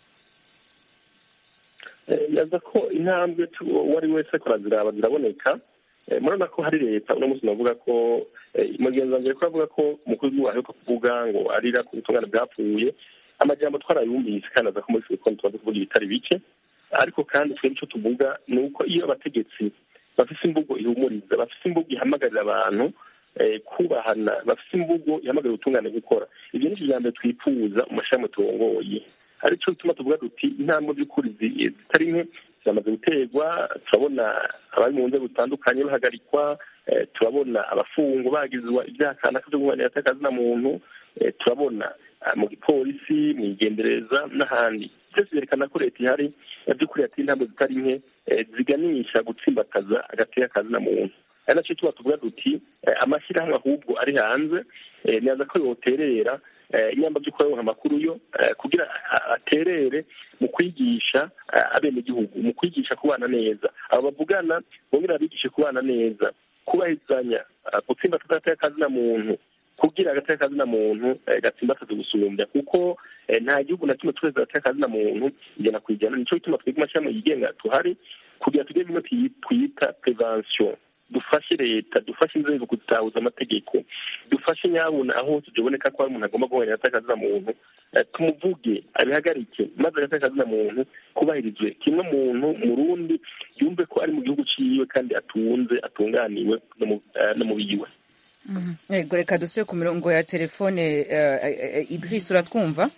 Eh, yaza ko intambwe tu- uwo ari wese ko araziraba ziraboneka Eh, murabona ko hari leta uno munsi navuga ko eh, mugenzi wanjye ko avuga ko umukuru w'igihugu aheruka kuvuga ngo arira ku butungane bwapfuye amajambo twarayumvise kandi aza ko muri sibikoni tumaze kuvuga ibitari bike ariko kandi twebwe icyo tuvuga ni uko iyo abategetsi bafise imvugo ihumuriza bafise imvugo ihamagarira abantu eh, kubahana bafise imvugo ihamagarira ubutungane gukora ibyo ni ijambo mbere twifuza mu mashami turongoye aricyo gituma tuvuga duti intambwe by'ukuri zi- zitari nke zamaze guterwa turabona abari mu nzego zitandukanye bahagarikwa eh, turabona abafungwa bagizwa ibyaha kanaka byo guharanira atakazina muntu eh, turabona ah, mu gipolisi mu igendereza n'ahandi byose byerekana ko leta ihari eh, by'ukuri yateye intambwe zitari nke eh, ziganisha gutsimbataza agateka kazina muntu ari nacyo tuba tuvuga duti eh, amashyirahamwe ahubwo ari hanze eh, neza ko yoterera eh, inyamba by'ukuri aronka amakuru yo eh, kugira a- aterere mu kwigisha eh, abenegihugu mu kwigisha kubana neza abo bavugana bongera bigishe kubana neza kubahizanya eh, gutsimbataza agateka kazina muntu kugira agateka kazina muntu eh, gatsimbataze gusumbya kuko eh, nta gihugu na kimwe tureze agateka kazina muntu ijana ku ijana nico gituma twebwe amashami yigenga tuhari kugira tugire bimwe twi- twita prevention dufashe leta dufashe inzego kuzitahuza amategeko dufashe nyabuna aho hose tuboneka ko hari umuntu agomba guhorera atakazina muntu eh, tumuvuge abihagarike maze agataka muntu kubahirizwe kimwe muntu murundi yumve ko ari mu gihugu ciwe kandi atunze atunganiwe no mu- eh, no mu biwe ego reka dusubire ku mirongo ya telefone eh, eh, idris uratwumva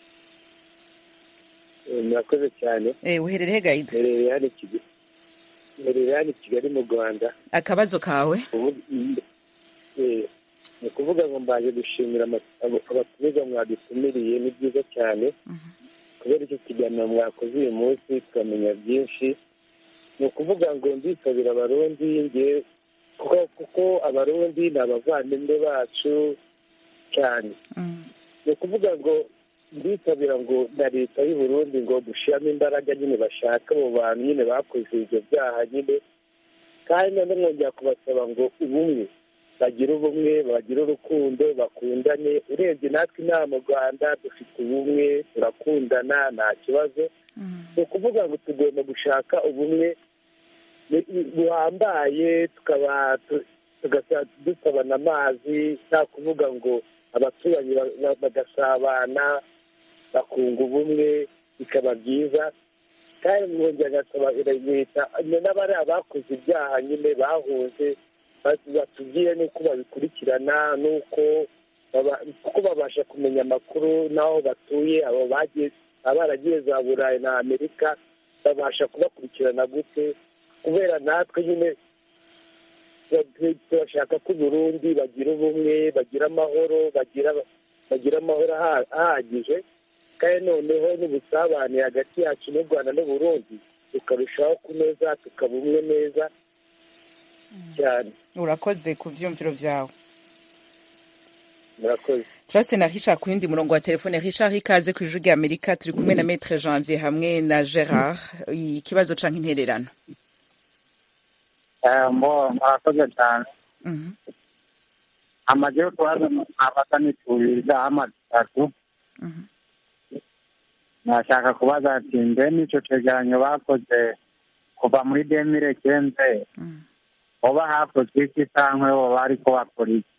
murakoze cyane Eh, uherereye he gahida mbereye hano i Kigali mbereye hano i Kigali mu Rwanda akabazo kawe Ubu- eh, ni ukuvuga ngo mbaje gushimira ama- abo- abatumiza mwadutumiriye ni byiza cyane kubera icyo kiganiro mwakoze uyu munsi tukamenya byinshi ni ukuvuga ngo ndisabira abarundi nge kuko kuko abarundi ni abavandimwe bacu cyane ni ukuvuga ngo ndisabira ngo na leta y'u Burundi ngo dushyiramo imbaraga nyine bashaka abo bantu nyine bakoze ibyo byaha nyine kandi none mwongera kubasaba ngo ubumwe bagire ubumwe bagire urukundo bakundane urebye natwe inaha mu rwanda dufite ubumwe turakundana nta kibazo ni ukuvuga ngo tugomba gushaka ubumwe bu- buhambaye tukaba tu- tugasa- dusabana amazi nta kuvuga ngo abaturanyi ba- ba- bagasabana bakunga ubumwe bikaba byiza kandi mwongera agasaba leta n'abari abakoze ibyaha nyine bahunze batu- batubwire n'uko babikurikirana n'uko baba- kuko babasha kumenya amakuru n'aho batuye abo bagiye baba baragiye za burayi na amerika babasha kubakurikirana gute kubera natwe nyine tu- turashaka ko uburundi bagira ubumwe bagira amahoro bagira bagira amahoro aha- ahagije kandi noneho n'ubusabane hagati yacu n'u rwanda n'uburundi tukarushaho kunoza tukaba umwe neza cyane urakoze ku vyumviro vyawe murakoze turase na richard ku yindi murongo wa telefone richard ikaze ku ijwi rya amerika turi kumwe na maître janvier hamwe na gerard ikibazo canke intererano mbo murakoze cyane Mhm. amaze kubaza abaza nituriza amatatu Mhm. nashaka kubaza ati mbe n'icyo cegeranyo bakoze kuva muri demire kenze hoba hakozwe iki canke hoba ariko bakora iki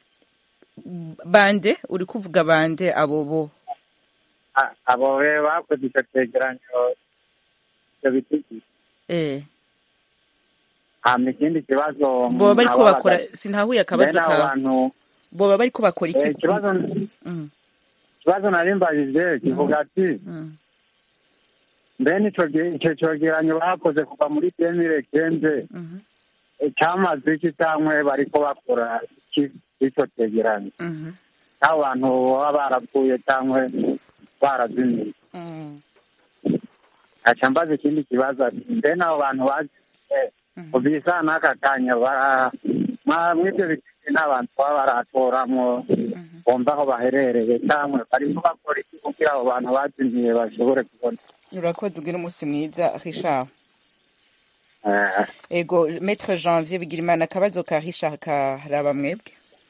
bande uri kuvuga bande abo bo A- abo be bakoze ico cegeranyo ivyo biti eh hama ikindi kibazo boba bariko nkaba bakora baga- sintahuye akabazo bene abo kawe bantu boba bariko bakora iki eh, ikibazo Mm, ikibazo nari mbajije kivuga ati mm. mbene ico ge- ico cegeranyo bakoze kuva muri demire kenze Mhm, cyamaze iki cyangwa bariko bakora iki ico cegeranyo mhm, abo bantu baba barapfuye cyangwa barazimiye mm, aca mbaza ikindi kibazo ati mbe n'abo bantu baziye ubisa n'aka kanya bara mwa- mw'ivyo biti n'abantu baba baratoramwo bumva aho baherereye cyangwa barimo bakora iki kugira abo bantu bazimiye bashobore kubona urakoze ubwira umunsi mwiza richard Eh, ego maître janvier bigirimana akabazo ka richard karaba mwebwe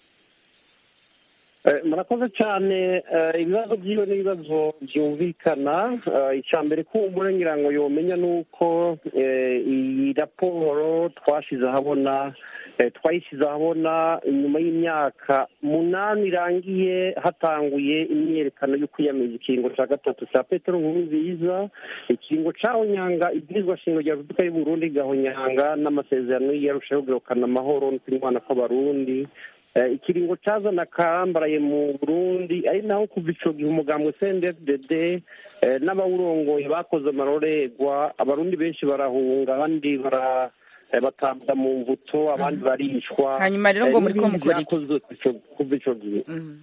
Eh, murakoze cyane eh, ibibazo byiwe n'ibibazo byumvikana Eh, icya mbere kumbura ngira ngo yomenya ni uko eh, iyi raporo twashyize ahabona eh, twayishyize ahabona inyuma y'imyaka munani irangiye hatanguye imyiyerekano yo kwiyamiriza ikiringo cya gatatu cya petero nkurunziza ikiringo cyahonyanga ibwirizwa shingiro rya repubulika y'u burundi igahonyanga n'amasezerano yarushaho kugarukana amahoro no kunywana kw'abarundi Eh, ikiringo cazana karambaraye mu burundi ari naho kuva ico gihe umugambwe cndfdd eh, n'abawurongoye bakoze amarorerwa abarundi benshi barahunga abandi bara eh, batabwa mu mvuto abandi baricwa Hanyuma rero ngo Eh, muriko n'ibindi mukora iki? vyakozwe ico- kuva ico gihe Mm,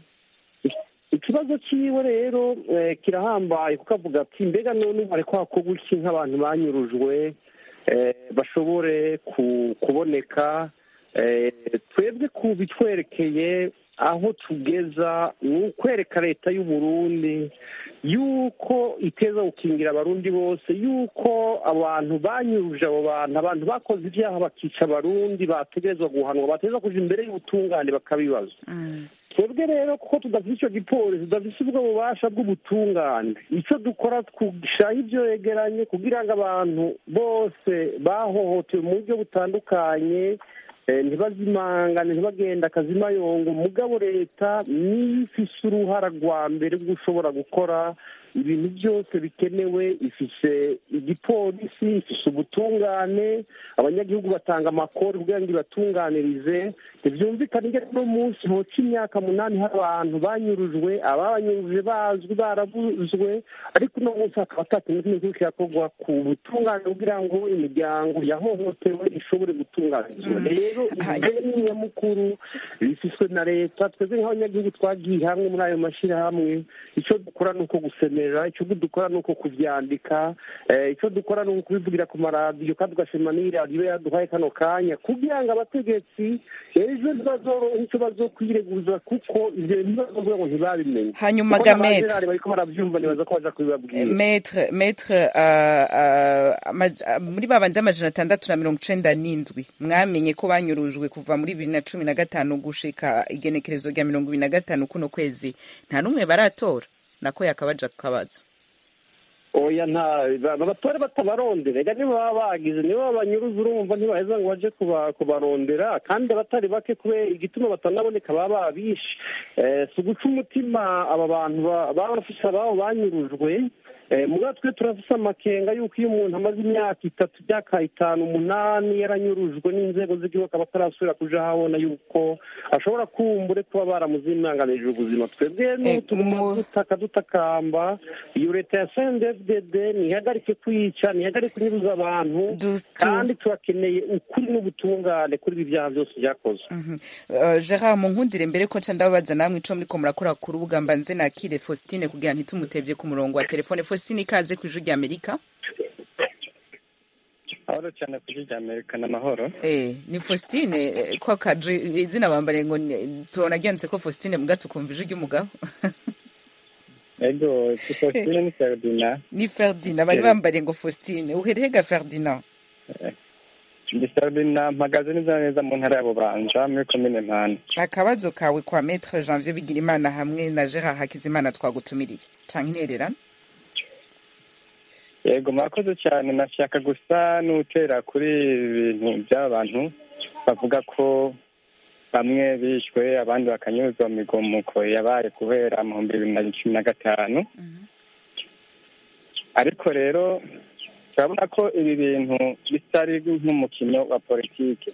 ikibazo ciwe rero eh, kirahambaye kuko avuga ati mbega none ubu hariko hakorwa iki nk'abantu banyurujwe eh, bashobore ku- kuboneka eh, twebwe ku bitwerekeye aho tugeza ni ukwereka leta y'u Burundi yuko iteza gukingira abarundi bose yuko abantu banyuruje abo bantu abantu bakoze ibyaha bakica abarundi bategerezwa guhanwa bategerezwa kuja imbere y'ubutungane bakabibaza mm, twebwe rero kuko tudafite icyo gipolisi tudafite ubwo bubasha bw'ubutungane icyo dukora twushaho ibyo yegeranye kugira ngo abantu bose bahohotewe mu buryo butandukanye eh, ntibazimangane ntibagenda akazimayongo mugabo leta niyo ifise uruhara rwa mbere rwo ushobora gukora ibintu byose bikenewe ifise igipolisi ifise ubutungane abanyagihugu batanga amakuru kugira ngo ibatunganirize ntibyumvikane ingene uno munsi hoca imyaka munani hari abantu banyurujwe ababanyuruje bazwi barabuzwe ariko uno munsi hakaba atakintu kimwe kiriko kirakorwa ku butungane kugira ngo imiryango yahohotewe ishobore gutunganirizwa rero ibyo nyamukuru bifiswe na leta twebwe nk'abanyagihugu twagiye hamwe muri ayo mashyirahamwe icyo dukora ni uko gusemerera icyo dukora ni uko kubyandika eh, icyo dukora ni ukubivugira ku maradiyo kandi tugashima n'iyi radiyo yaduhaye kano kanya kugira ngo abategetsi ejo ntibazorohe icyo bazokwireguza kuko ivyo bintu bazovuga ngo ntibabimenye Hanyuma Kuko Gamete. n'abajenerali bariko baravyumva nibaza ko baja kubibabwira maître maître uh, uh, amaj- uh, muri babandi amajana atandatu na mirongo icenda n'indwi mwamenye ko banyurujwe kuva muri bibiri na cumi na gatanu gushika igenekerezo rya mirongo ibiri na gatanu kuno kwezi nta n'umwe baratora nako yakabaja ku kabazo oya nta ba- abatore batabarondera rega nibo baba bagize nibo babanyuruza urumva ntibaheza ngo baje kuba- kubarondera kandi abatari bake kubera igituma batanaboneka baba babishe Eh, si uguca umutima aba bantu ba- baba bafise ababo banyurujwe Eh, muga twe turafise amakenga yuko iyo umuntu amaze imyaka itatu imyaka itanu umunani yaranyurujwe n'inzego z'igihugu akaba atarasubira kuja ahabona yuko ashobora kumbure kuba baramuzimanganirije ubuzima twebwe Eh, n'utuguma mu- dutaka dutakamba iyo leta ya cndfdd ntihagarike kwica ntihagarike kunyuruza abantu Du- tu- kandi turakeneye ukuri n'ubutungane kuri ibi byaha byose byakozwe Mhm. Uh, Gerard munkundire mbere ko nca ndababaza namwe ico muriko murakora ku rubuga mbanze nakire Faustine kugira ntitumutevye ku murongo wa telefone Faustine ikaze ku ijwi rya Amerika ahoro cyane kuri rya amerika n'amahoro Eh, ni Faustine eh, ko kadri izina bambare ngo ni- tubona ryanditse ko Faustine muga tukumva ijwi ry'umugabo ego sipostine ni ferdina ni Ferdinand bari Eh. bambare ngo Faustine uherehega Ferdinand ndi ferdina mpagaze neza na neza mu ntara ya bubanja muri komine mpanda akabazo kawe kwa Maître Janvier Bigirimana hamwe na Gerard Hakizimana twagutumiriye canke intererano yego murakoze cyane nashaka gusa n'utera kuri ibintu by'aba bantu bavuga ko bamwe bishwe abandi bakanyuzwa mu migomuko yabaye kubera mu bihumbi bibiri na cumi na gatanu ariko rero turabona ko ibi bintu bitari nk'umukino wa politiki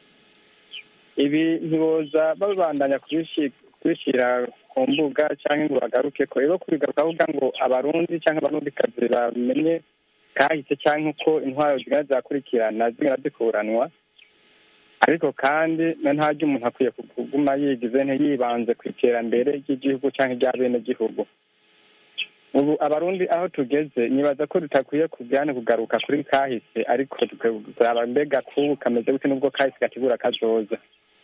ibi ntiboza babandanya kubishyira ku mbuga cyangwa ngo bagaruke ko rero kubigaruka avuga ngo abarundi cyangwa abarundikazi bamenye kahise cyangwa uko intwaro zigenda zakurikirana zigenda zikuranwa ariko kandi ntajya umuntu akwiye kuguma yigize ntiyibanze ku iterambere ry'igihugu cyangwa irya bene gihugu ubu abarundi aho tugeze nibaza ko tutakwiye kujyana kugaruka kuri kahise ariko tukaba mbega kubu kameze gute n'ubwo kahise gategura kazoza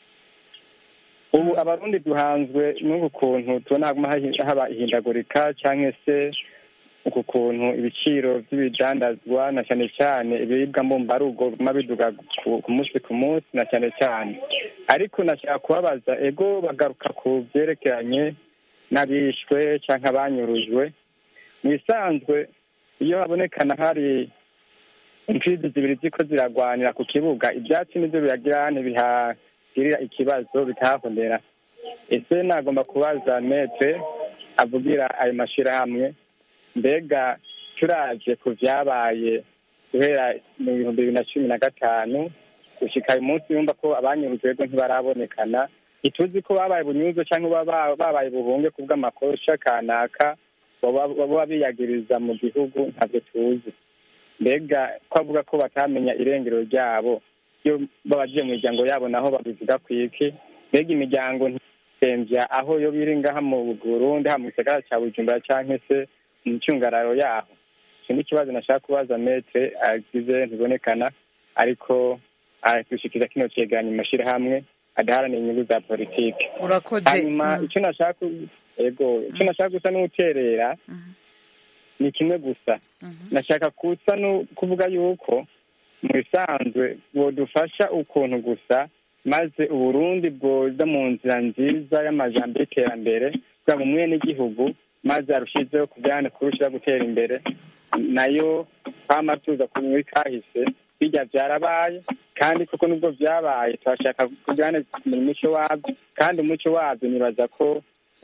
ubu abarundi duhanzwe n'uku kuntu tubona haba ihindagurika cyangwa se uku kuntu ibiciro by'ibidandazwa na cyane cyane ibiribwa mbumbarugo biguma biduga ku munsi ku munsi na cyane cyane ariko nashaka kubabaza ego bagaruka ku byerekeranye n'abishwe cyangwa abanyurujwe mu bisanzwe iyo habonekana hari imfizi zibiri ziko ziragwanira ku kibuga ibyatsi nibyo biragira ntibihagirira ikibazo bikahabonera ese nagomba kubaza metre avugira ayo mashyirahamwe mbega turaje ku byabaye guhera mu bihumbi bibiri na cumi na gatanu gushyika uyu munsi yumva ko abanyurujwe rero ntibarabonekana ntituzi ko babaye bunyuzo cyangwa babaye buhunge ku bw'amakosa kanaka baba biyagiriza mu gihugu ntabyo tuzi mbega ko avuga ko batamenya irengero ryabo iyo babagiye mu miryango yabo naho babivuga ku iki mbega imiryango ntitembya aho yo biri ngaha mu burundi ha mu gisagara cya bujumbura cyangwa se mu ncungararo yaho iki ni ikibazo nashaka kubaza metre agize ntibonekana ariko aratushikiriza kino cyegeranyo mu mashyirahamwe adaharanira inyungu za politiki hanyuma icyo nashaka ego icyo nashaka gusa n'uterera ni kimwe gusa nashaka kusa kuvuga yuko mu bisanzwe bodufasha ukuntu gusa maze uburundi bwoza mu nzira nziza y'amajambo y'iterambere kugira ngo umwe n'igihugu maze arushizeho kujyana kurushaho gutera imbere nayo kwama tuza muri kahise bijya byarabaye kandi koko nubwo byabaye turashaka kujyana kumenya umuco wabyo kandi umuco wabyo nibaza ko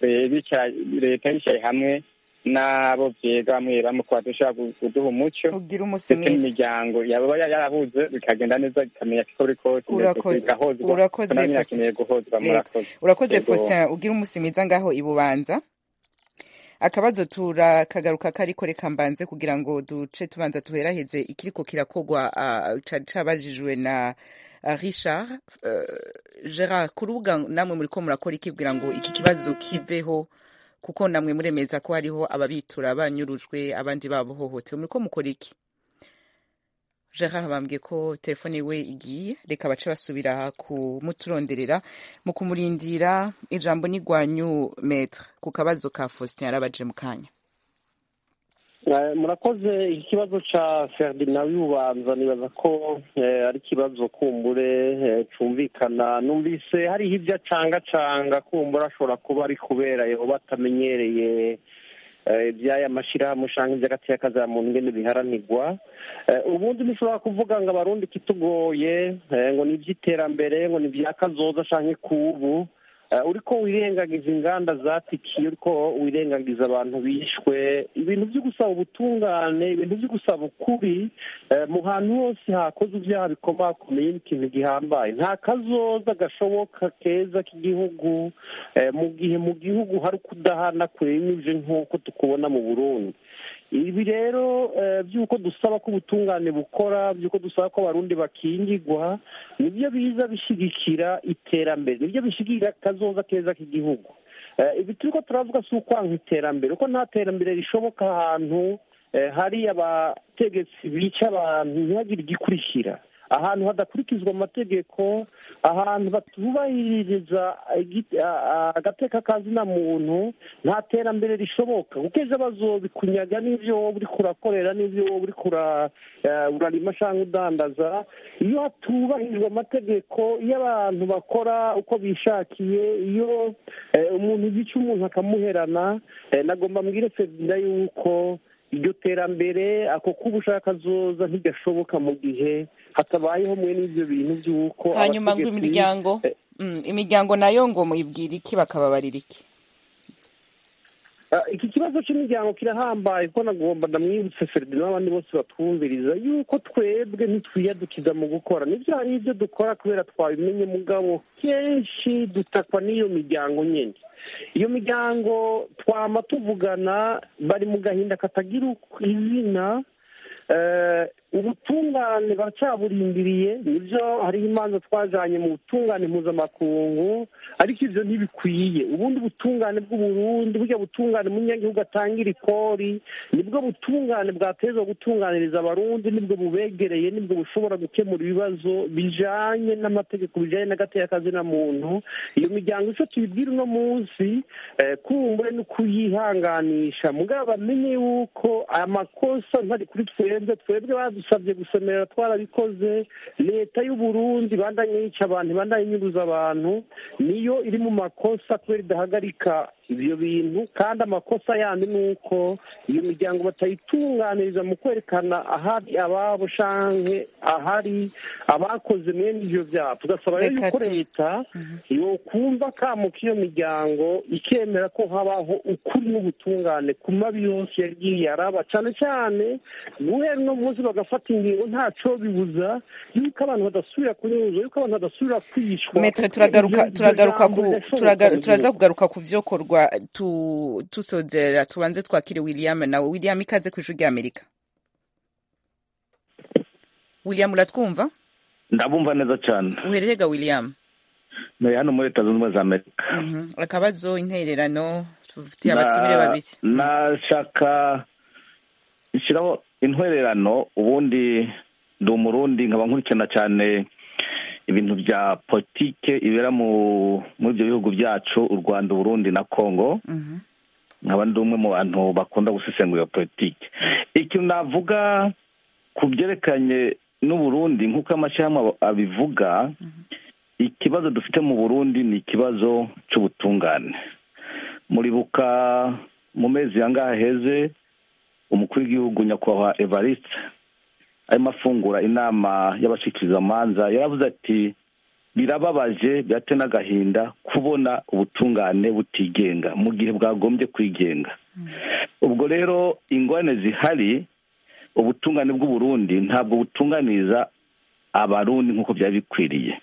leta yicaye hamwe n'abo byiga bamwe bamwe ko badushobora kuduha umuco ndetse n'imiryango yaba yarahuze bikagenda neza ikamenya ko buri kose bigahozwa urakoze guhozwa murakoze urakoze faustin ugira umunsi mwiza ngaho i bubanza akabazo turakagaruka kariko reka mbanze kugira ngo duce tubanza tuheraheze ikiriko kirakogwa cari cabajijwe na richard gerard ku rubuga namwe muriko murakora iki kugira ngo iki kibazo kiveho kuko namwe muremeza ko hariho ababitura banyurujwe abandi babohohotewe muriko mukora iki gerard bambwiye ko telefone we igiye reka bace basubira kumuturonderera mu kumurindira ijambo n'igwanyu metre ku kabazo ka faustin yarabaje mu kanya murakoze iki kibazo cya ferdinand y'ububanza nibaza ko ari ikibazo kumbure cyumvikana numvise hariho ibyo acangacanga kumbura ashobora kuba ari kubera yoba atamenyereye iby'aya mashyirahamwe usanga iby'agateka za muntu ngene biharanirwa ubundi nishobora kuvuga ngo abarundi kitugoye ngo ni iby'iterambere ngo ni ibya kazoza cyangwa kubu uriko wirengagiza inganda zatikiye uriko wirengagiza abantu bishwe ibintu byo gusaba ubutungane ibintu byo gusaba ukuri mu hantu hose hakoze ibyaha bikomakomeye n'ikintu gihambaye nta kazoza gashoboka keza k'igihugu mu gihe mu gihugu hari ukudahana kurenyuje nk'uko tukubona mu burundi ibi rero by'uko dusaba ko ubutungane bukora by'uko dusaba ko abarundi bakingirwa nibyo biza bishyigikira iterambere nibyo bishyigikira akazoza keza k'igihugu ibi turi ko turavuga si ukwanga iterambere kuko nta terambere rishoboka ahantu hari abategetsi bica abantu ntihagire igikurikira ahantu hadakurikizwa amategeko ahantu batubahiriza agateka kazina muntu nta terambere rishoboka kuko ejo bazobikunyaga n'ibyo wowe uri kurakorera n'ibyo wowe uri urarima cyangwa udandaza iyo hatubahirijwe amategeko iyo abantu bakora uko bishakiye iyo umuntu yica umuntu akamuherana nagomba mbwire ferdinand yuko iryo terambere ako k'ubushakazoza ntigashoboka mu gihe hatabayeho mwe n'ibyo bintu by'uko hanyuma ngo abategetsi- imiryango mm, imiryango nayo ngo muyibwira iki bakababarira iki Ah, iki kibazo cy'imiryango kirahambaye kuko nagomba ndamwibutse Ferdinand n'abandi bose batwumviriza yuko twebwe ntitwiyadukiza mu gukora nibyo hari ibyo dukora kubera twabimenye mugabo kenshi dutakwa n'iyo miryango nyine iyo miryango twama tuvugana bari mu gahinda katagira uko- izina Eh, ubutungane baracyaburindiriye nibyo hariho imanza twajanye mu butungane mpuzamakungu ariko ibyo ntibikwiye ubundi butungane bw'uburundi burya butungane umunyagihugu atangira ikori nibwo butungane bwatezwa gutunganiriza abarundi nibwo bubegereye nibwo bushobora gukemura ibibazo bijanye n'amategeko bijanye n'agateka muntu iyo miryango icyo tuyibwira uno munsi eh, kumbure no kuyihanganisha mugabo bamenye yuko aya makosa ntari kuri twebwe twebwe badusabye gusemerera twarabikoze leta y'u Burundi bandanye yica abantu ibandanye inyuruza abantu niyo iri mu makosa kubera idahagarika ibyo bintu kandi amakosa yandi ni uko iyo miryango batayitunganiriza mu kwerekana ahari ababo canke ahari abakoze mwene ivyo vyaha tugasaba rero Reka yuko tu- leta yokumva kamo k'iyo miryango ikemera ko habaho ukuri n'ubutungane ku mabi yose yagiye araba cane cane guhera uno munsi bagafata ingingo ntaco bibuza yuko abantu badasubira kunyuzwa yuko abantu badasubira kwicwa metre kuko turagaruka iryo- iryo turagaruka jambo ku rirashoboka turaga- mu turaza gihugu. kugaruka ku vyokorwa tu tusozera tubanze twakire william nawe william ikaze ku ijwi ry'amerika william uratwumva ndabumva neza cyane uhererega william ni hano muri leta zunze ubumwe za amerika Mhm. akabazo intererano tufitiye Na- abatumire babiri nashaka ishyiraho intwererano ubundi ndi umurundi nkaba nkurikirana cyane ibintu bya politike ibera mu muri ibyo bihugu byacu u rwanda uburundi na congo Mhm. nkaba ndi umwe mu bantu bakunda gusesengura iyo politike ikintu navuga ku byerekanye n'uburundi nk'uko amashyirahamwe abo- abivuga ikibazo dufite mu burundi ni ikibazo cy'ubutungane muribuka mu mezi yangaha heze umukuru w'igihugu nyakubahwa evariste arimo afungura inama y'abashikirizamanza yaravuze ati birababaje byate n'agahinda kubona ubutungane butigenga mu gihe bwagombye kwigenga ubwo rero ingorane zihari ubutungane bw'uburundi ntabwo butunganiriza abarundi nk'uko byari bikwiriye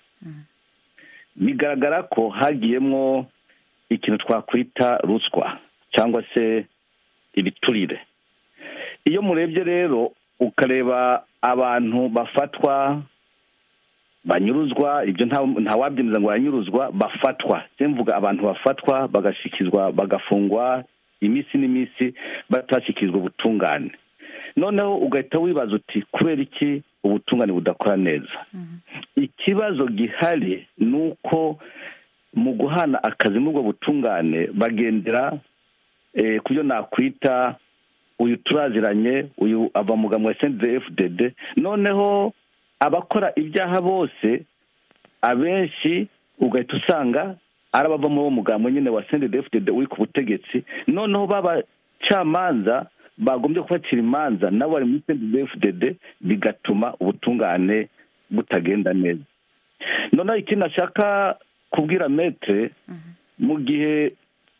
bigaragara ko hagiyemo ikintu twakwita ruswa cyangwa se ibiturire iyo murebye rero ukareba abantu bafatwa banyuruzwa ibyo ntawabyemeza ngo baranyuruzwa bafatwa mvuga abantu bafatwa bagashyikirizwa bagafungwa iminsi n'iminsi batashyikirizwa ubutungane noneho ugahita wibaza uti kubera iki ubutungane budakora neza ikibazo gihari ni uko mu guhana akazi muri ubwo butungane bagendera ku byo nakwita uyu turaziranye uyu ava mu wa fdd noneho abakora ibyaha bose abenshi ugahita usanga ari abava muri uwo mugambwe nyine wa fdd uri ku butegetsi noneho b'abacamanza bagombye kubatira imanza nabo bari muri fdd bigatuma ubutungane butagenda neza noneho ikindi nashaka kubwira metere mu gihe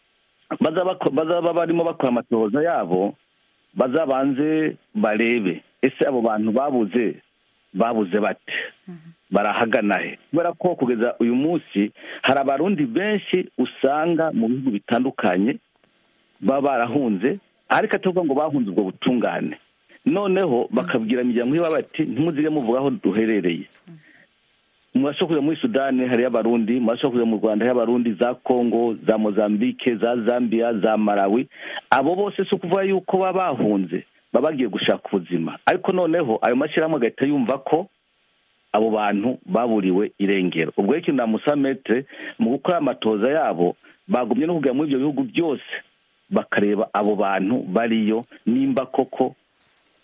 bazaba barimo bakora amatohoza yabo bazabanze barebe ese abo bantu babuze babuze bate barahagana he kubera ko kugeza uyu munsi hari abarundi benshi usanga mu bihugu bitandukanye baba barahunze ariko atavuga ngo bahunze ubwo butungane noneho bakabwira imiryango iba bati ntimuzige muvuga aho duherereye murashobora kujya muri sudani hariyo abarundi murashobora kujya mu rwanda hariyo abarundi za kongo za mozambique za zambia za malawi abo bose si ukuvuga yuko baba bahunze baba bagiye gushaka ubuzima ariko noneho ayo mashyirahamwe agahita yumva ko abo bantu baburiwe irengero ubwo rero ikintu namusaba metere mu gukora amatoza yabo bagumye no kujya muri ibyo bihugu byose bakareba abo bantu bariyo nimba koko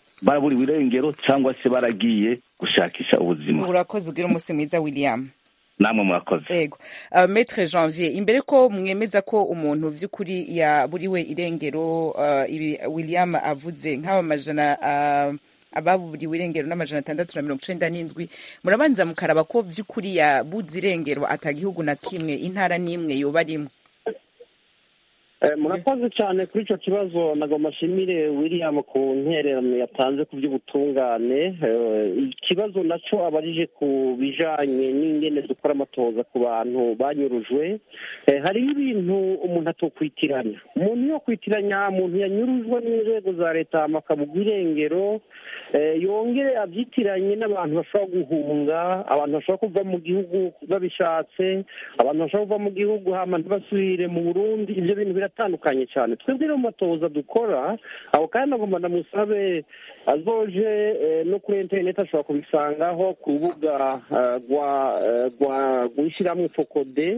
baraburiwe irengero cyangwa se baragiye gushakisha ubuzima urakoze ugira umunsi mwiza william namwe murakoze ego uh, maître janvier imbere ko mwemeza ko umuntu vy'ukuri yaburiwe irengero uh, ibi william avuze nk'aba majana uh, ababuriwe irengero n'amajana atandatu na mirongo icenda n'indwi murabanza mukaraba ko vy'ukuri yabuze irengero ata gihugu na kimwe intara n'imwe yoba arimwo murakoze cyane kuri icyo kibazo nagomba ashimire william ku ntererano yatanze ku by'ubutungane ikibazo nacyo abarije ku bijanye n'ingene dukora amatoza ku bantu banyurujwe hariho ibintu umuntu atokwitiranya umuntu yo kwitiranya muntu yanyurujwe n'inzego za leta amakabugwa irengero yongere abyitiranye n'abantu bashobora guhunga abantu bashobora kuva mu gihugu babishatse abantu bashobora kuva mu gihugu hama ntibasubire mu burundi ibyo bintu biratandukanye cyane twebwe rero mu matoza dukora aho kandi agomba ndamusabe azoje no kuri interineti ashobora kubisangaho ku rubuga rw'ishyirahamwe fokode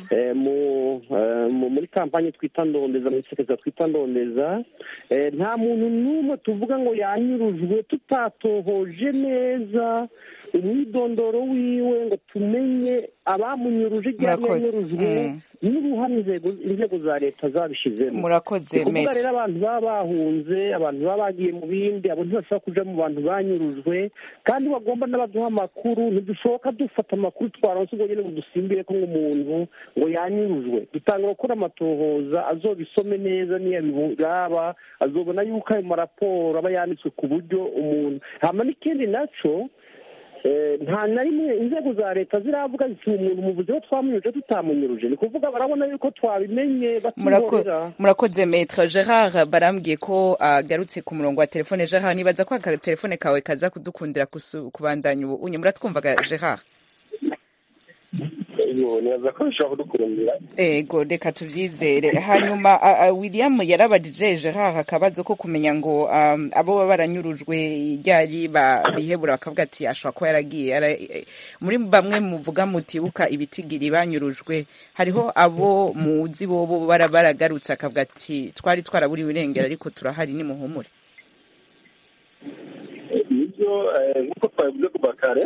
muri kampani twita ndondeza muri sekeza twita ndondeza nta muntu n'umwe tuvuga ngo yanyurujwe tutatohoje neza umwidondoro wiwe ngo tumenye abamunyuruje igihe yanyurujwe n'uruhare inzego za leta zabishizemo murakoze ni kuvuga rero abantu baba bahunze abantu baba bagiye mu bindi abo ntibashobora kuja mu bantu banyurujwe kandi bagomba n'abaduha amakuru ntidushoboka dufata amakuru twaronse ubwo nyene ngo dusimbire ko nk'umuntu ngo yanyurujwe dutanga gukora amatohoza azobisome neza niyo abiraba azobona yuko ayo maraporo aba yanditswe ku buryo umuntu hama n'ikindi naco nta na rimwe inzego za leta ziravuga ziti umuntu muvuze ko twamunyuruje tutamunyuruje ni kuvuga barabona yuko twabimenye batihorera murakoze metre gerard barambwiye ko agarutse ku murongo wa telefone gerard nibaza ko aka telefone kawe kaza kudukundira kubandanya ubu unye muratwumvaga gerard nibaza ko bishobora kudukurumira ego reka tuvyizere hanyuma william yarabajije gerard akabazo ko kumenya ngo abo baba baranyurujwe ryari bihebura bakavuga ati ashobora kuba yaragiye muri bamwe muvuga mutibuka ibitigiri banyurujwe hariho abo muzi bobo baragarutse akavuga ati twari twaraburiwe irengero ariko turahari nimuhumure nibyo nk'uko twabivuze kuva kare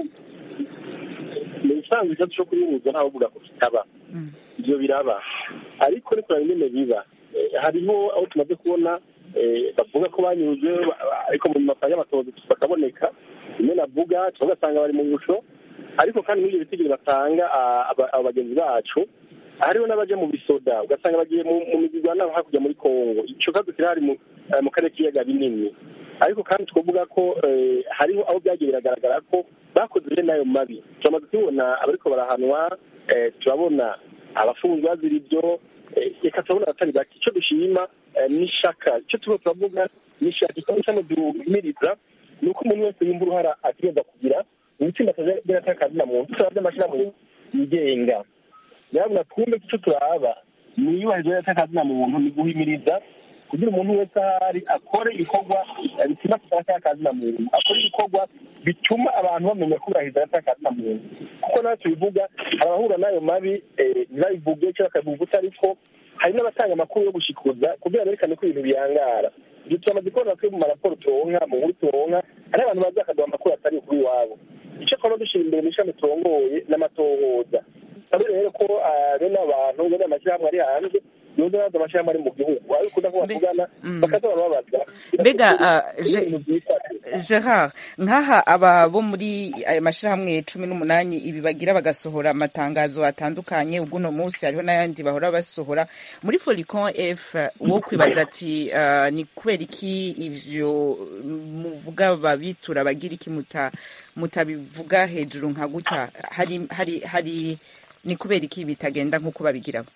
ni ibisanzwe ikibazo cyo kuyihuza ntawe uvuga ko kitaba ibyo biraba ariko ni kureba ingene biba hariho aho tumaze kubona bavuga ko banyuze ariko mu mapfa y'amatozi bakaboneka rimwe navuga tugasanga bari mu ngusho ariko kandi n'ibyo bitigiri batanga abo bagenzi bacu hariho n'abaje mu bisoda ugasanga bagiye mu migirwano hakurya muri kongo icyo kibazo kirahari mu karere k'ibiyaga binini ariko kandi twavuga ko hariho aho byagiye biragaragara ko bakoze bene ayo mabi turamaze kubibona abariko barahanwa turabona abafunzwe bazira ibyo reka turabona abatari bake icyo dushima n'ishaka icyo turimo turavuga n'ishaka ikibazo cyane duhimiriza ni uko umuntu wese yumva uruhara ategereza kugira mu itsinda akazagera atakazi na muntu turaba by'amashyirahamwe yigenga nyabuna twumve ko icyo turaba ni iyubahirizwa ry'atakazi na muntu ni guhimiriza kugira umuntu wese ahari akore ibikorwa bituma tutakazi na muntu akore ibikorwa bituma abantu bamenya kubahiriza atakazi na muntu kuko nawe tubivuga hari abahura n'ayo mabi ntibabivuge cyangwa bakabivuga utariko hari n'abatanga amakuru yo gushikuza kugira berekane ko ibintu biyangara ibyo turamaze kubona twe mu maraporo turonka mu nkuru turonka hari abantu baza bakaduha amakuru atari kuri iwabo icyo twaba dushyira imbere mu ishami turongoye n'amatohoza rero ko bene abantu bene amashyirahamwe ari hanze yoza baza amashyirahamwe ari mu gihugu ariko ukunda ko bavugana bakaza barababaza mbega gerard nk'aha aba bo muri aya mashyirahamwe cumi n'umunani ibi bagira bagasohora amatangazo atandukanye ubwo uno munsi hariho n'ayandi bahora basohora muri foricon f wo kwibaza ati ni kubera iki ivyo muvuga babitura bagira iki mutabivuga hejuru nka gutya hari hari hari ni kubera iki bitagenda nk'uko babigiramo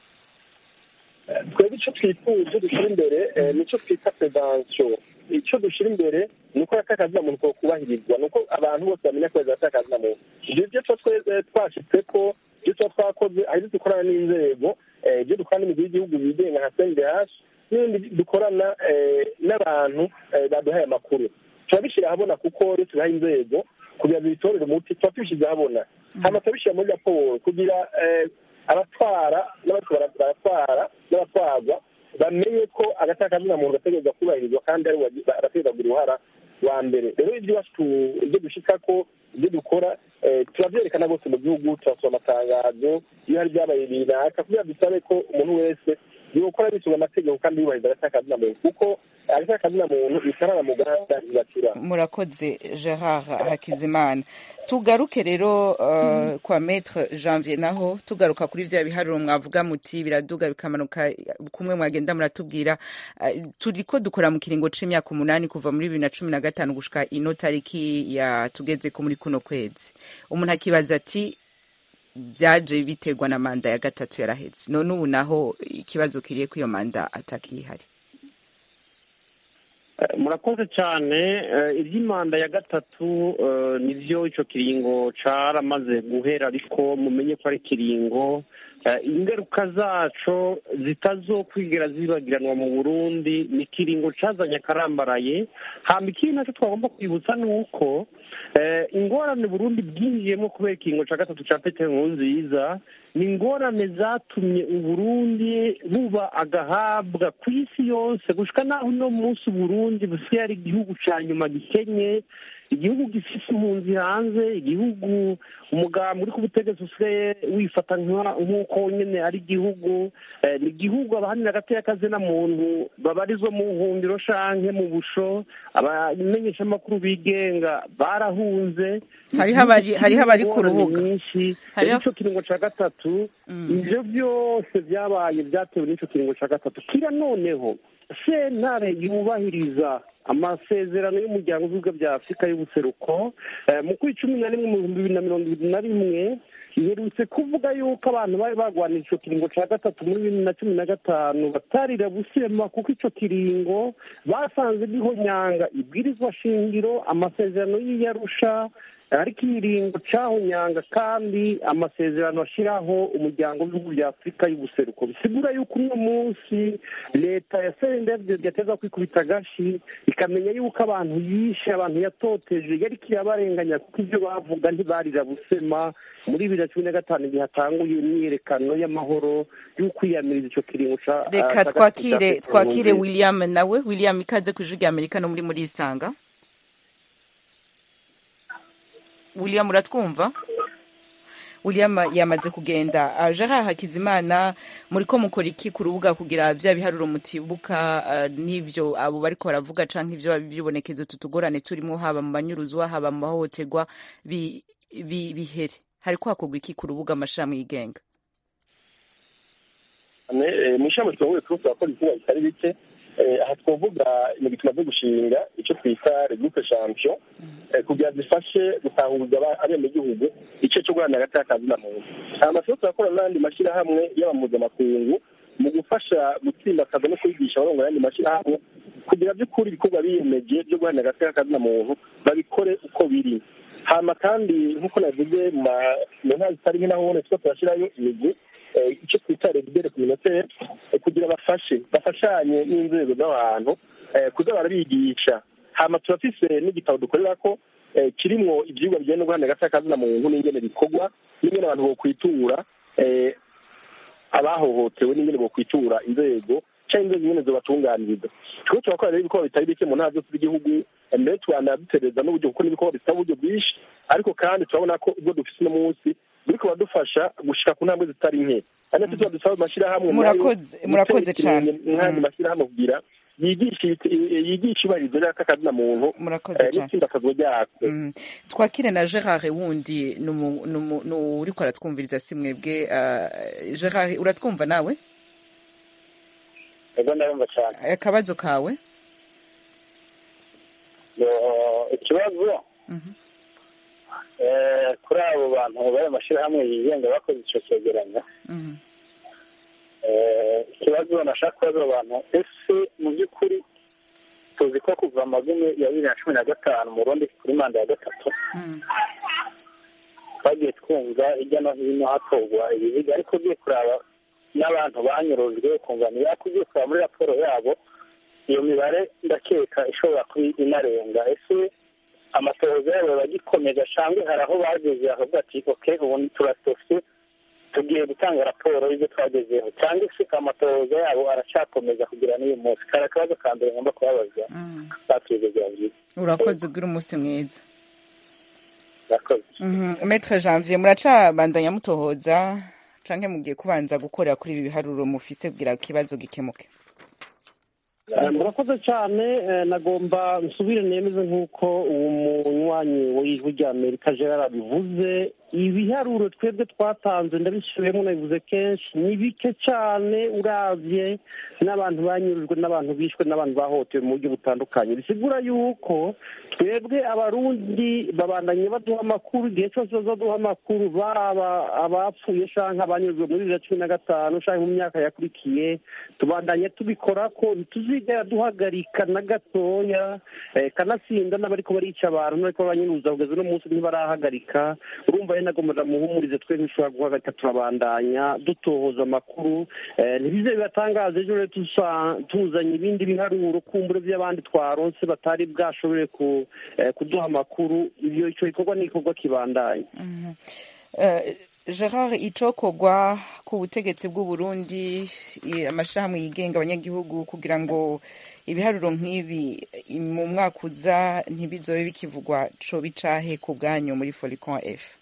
twebwe icyo twifuza dushyira imbere nicyo twita prevention icyo dushyira imbere ni uko atakazi na muntu ko kubahirizwa ni uko abantu bose bamenya ko atakazi na muntu ibyo byo twashyitse ko ibyo tuba twakoze hari ibyo dukorana n'inzego ibyo dukorana n'imigwi y'igihugu yigenga nka cndh n'ibindi dukorana n'abantu baduhaye amakuru turabishyira ahabona kuko iyo tubihaye inzego kugira ngo bitorere umuti tuba tubishyize ahabona hanyuma turabishyira muri raporo kugira abatwara n'abariko baratwara n'abatwarwa bamenye ko agatakazi na muntu gategereza kubahirizwa kandi ari bategereza kugira uruhara wa mbere rero ibyo iwacu ibyo dushikako ibyo dukora turabyerekana rwose mu gihugu turasoma amatangazo iyo hari ibyabaye runaka kugira dusabe ko umuntu wese yokora bisunga amategeko kandi yubahiriza agataka muntu kuko agataka muntu bitarara mu gahanda ntibakira murakoze gerard hakizimana tugaruke rero uh, kwa maître janvier naho tugaruka kuri vya biharuro mwavuga muti biraduga bikamanuka kumwe mwagenda muratubwira uh, turiko dukora mu kiringo c'imyaka umunani kuva muri bibiri na cumi na gatanu gushika ino tariki ya tugezeko muri kuno kwezi umuntu akibaza ati byaje biterwa na manda ya gatatu yaraheze none ubu naho ikibazo kiriye ko iyo manda atakihari murakoze cyane iby'imanda ya gatatu nibyo icyo kiringo caramaze guhera ariko mumenye ko ari ikiringo ingaruka zaco zitazokwigera zibagiranwa mu burundi ni ikiringo cazanye akarambaraye hamba ikindi nacyo twagomba kwibutsa ni uko ingorane burundi bwinjiyemo kubera ikiringo ca gatatu ca petero nkurunziza ni ingorane zatumye uburundi buba agahabwa ku isi yose gushika naho uno munsi uburundi busigaye ari igihugu ca nyuma gikenye igihugu gifise impunzi hanze igihugu umugambi uri ku butegetsi usigaye wifata nk'uko nyine ari igihugu ni igihugu abahanira hagati y'akazina muntu babarizwa mu buhungiro shanke mu busho abamenyeshamakuru bigenga barahunze hariho abari ku rubuga nyinshi icyo kiringo cya gatatu ibyo byose byabaye byatewe n'icyo kiringo cya gatatu kira noneho sentare yubahiriza amasezerano y'umuryango w'ibihugu bya afurika y'ubuseruko mu kuri cumi na rimwe mu bihumbi bibiri na mirongo ibiri na rimwe iherutse kuvuga yuko abantu bari barwanira icyo kiringo cya gatatu muri bibiri na cumi na gatanu batarira busema kuko icyo kiringo basanze gihonyanga ibwirizwa shingiro amasezerano y'iyarusha ariko ikiringo cyahonyanga kandi amasezerano ashyiraho umuryango w'ibihugu bya afurika y'ubuseruko bisigura yuko uno munsi leta ya serenderi yateza kwikubita agashi ikamenya yuko abantu yishe abantu yatoteje yari kirabarenganya kuko ibyo bavuga ntibarira busema muri bibiri na cumi na gatanu igihe hatanguye imyiyerekano y'amahoro y'ukwiyamiriza icyo kiringo cya reka twakire twakire william nawe william ikaze ku ijwi rya amerika no muri muri isanga william uratwumva william yamaze kugenda gerard hakizimana muri ko mukora iki ku rubuga kugira bya biharuro mutibuka n'ibyo abo bariko baravuga canke ivyo bibonekeza utu tugorane turimo haba mu banyuruzwa haba mu mahohoterwa bihere hariko hakorwa iki ku rubuga amashirahamwe yigenga mu ishami turongoye turusi turakora ibikorwa bitari bike aha twavuga ibintu tumaze gushinga icyo twita regroupe champion kugira zifashe gutanguza abenegihugu igice cyo guharanira hagati y'akazi na muntu aya masoko turakora n'andi mashyirahamwe y'abamuzamakungu mu gufasha gutsimbakaza no kwigisha abarongo ayandi mashyirahamwe kugira by'ukuri ibikorwa biyemeje byo guharanira hagati y'akazi na muntu babikore uko biri hama kandi nk'uko navuze mu ntara zitari nke naho ubona two turashyirayo imigwi icyo twita regidere communautaire kugira bafashe bafashanye n'inzego z'abantu kuza barabigisha hama turafise n'igitabo dukorera ko kirimwo ivyigwa bijyanye no guharanira agati na muntu n'ingene bikorwa n'ingene abantu bokwitura abahohotewe n'ingene bokwitura inzego cyangwa inzego nyene zobatunganiriza turiko turakora rero ibikorwa bitari bike mu ntara zose z'igihugu mbere twanabitereza n'uburyo kuko n'ibikorwa bisaba uburyo bwinshi ariko kandi turabona ko ubwo dufise uno munsi buriko badufasha gushika ku ntambwe zitari nke kandi tuba dusaba amashyirahamwe murakoze cyane nk'andi mashyirahamwe kugira yigisha ibarizo ry'akazi na muntu n'itsimbakazwa ryako twakire na gerard wundi ni uriko aratwumviriza si mwebwe gerard uratwumva nawe ego ndabumva cyane akabazo kawe ikibazo kuri abo bantu bari amashyirahamwe yigenga bakoze icyo cyegeranyo ikibazo nashaka kubaza abo bantu ese mu by'ukuri tuzi ko kuva amagumi ya bibiri na cumi na gatanu mu rundi kuri manda ya gatatu twagiye twumva hirya no hino hatorwa ibiziga ariko ugiye kuraba n'abantu banyurujwe ukumva ntibako ugiye kuraba muri raporo yabo iyo mibare ndakeka ishobora kuba inarenga ese amatohoza yabo bagikomeza cyangwa hari aho bageze bakavuga ati oke ubu turatose tugiye gutanga raporo y'ibyo twagezeho cyangwa se amatohoza yabo aracyakomeza kugira n'uyu munsi kari akabazo ka mbere ngomba kubabaza batuze byangiza urakoze ugira umunsi mwiza urakoze Mhm. Maître Janvier muracabandanya mutohoza canke mugiye kubanza gukorera kuri ibi biharuro mufise kugira ikibazo gikemuke Eh, murakoze cyane eh, nagomba nsubire nemeze nk'uko uwo munywanyi w'ijwi rya amerika gerard abivuze ibiharuro twebwe twatanze ndabisubiyemo nabivuze kenshi ni bike cyane uravye n'abantu banyurujwe n'abantu bishwe n'abantu bahohotewe mu buryo butandukanye bisigura yuko twebwe abarundi babandanye baduha amakuru igihe cyose bazaduha amakuru baba abapfuye canke abanyurujwe muri bibiri na cumi na gatanu canke mu myaka yakurikiye tubandanye tubikora ko ntituzigera duhagarika na gatoya eh, kanatsinda n'abariko barica abantu n'abariko baranyuruza kugeza uno munsi ntibarahagarika urumva rero nagomba muhumurize twe ntishobora guhagarika turabandanya dutohoza amakuru eh, ntibize bibatangaza ejo rero tusa- tuzanye ibindi biharuro kumbure by'abandi twaronse batari bwashobore ku, eh, kuduha amakuru ivyo ico gikorwa ni igikorwa kibandanye Eh, Gerard icokorwa ku butegetsi bw'u Burundi i- amashirahamwe yigenga abanyagihugu kugira ngo ibiharuro nk'ibi i- mu mwaka uza ntibizobe bikivugwa co bicahe ku bwanyu muri Folicon F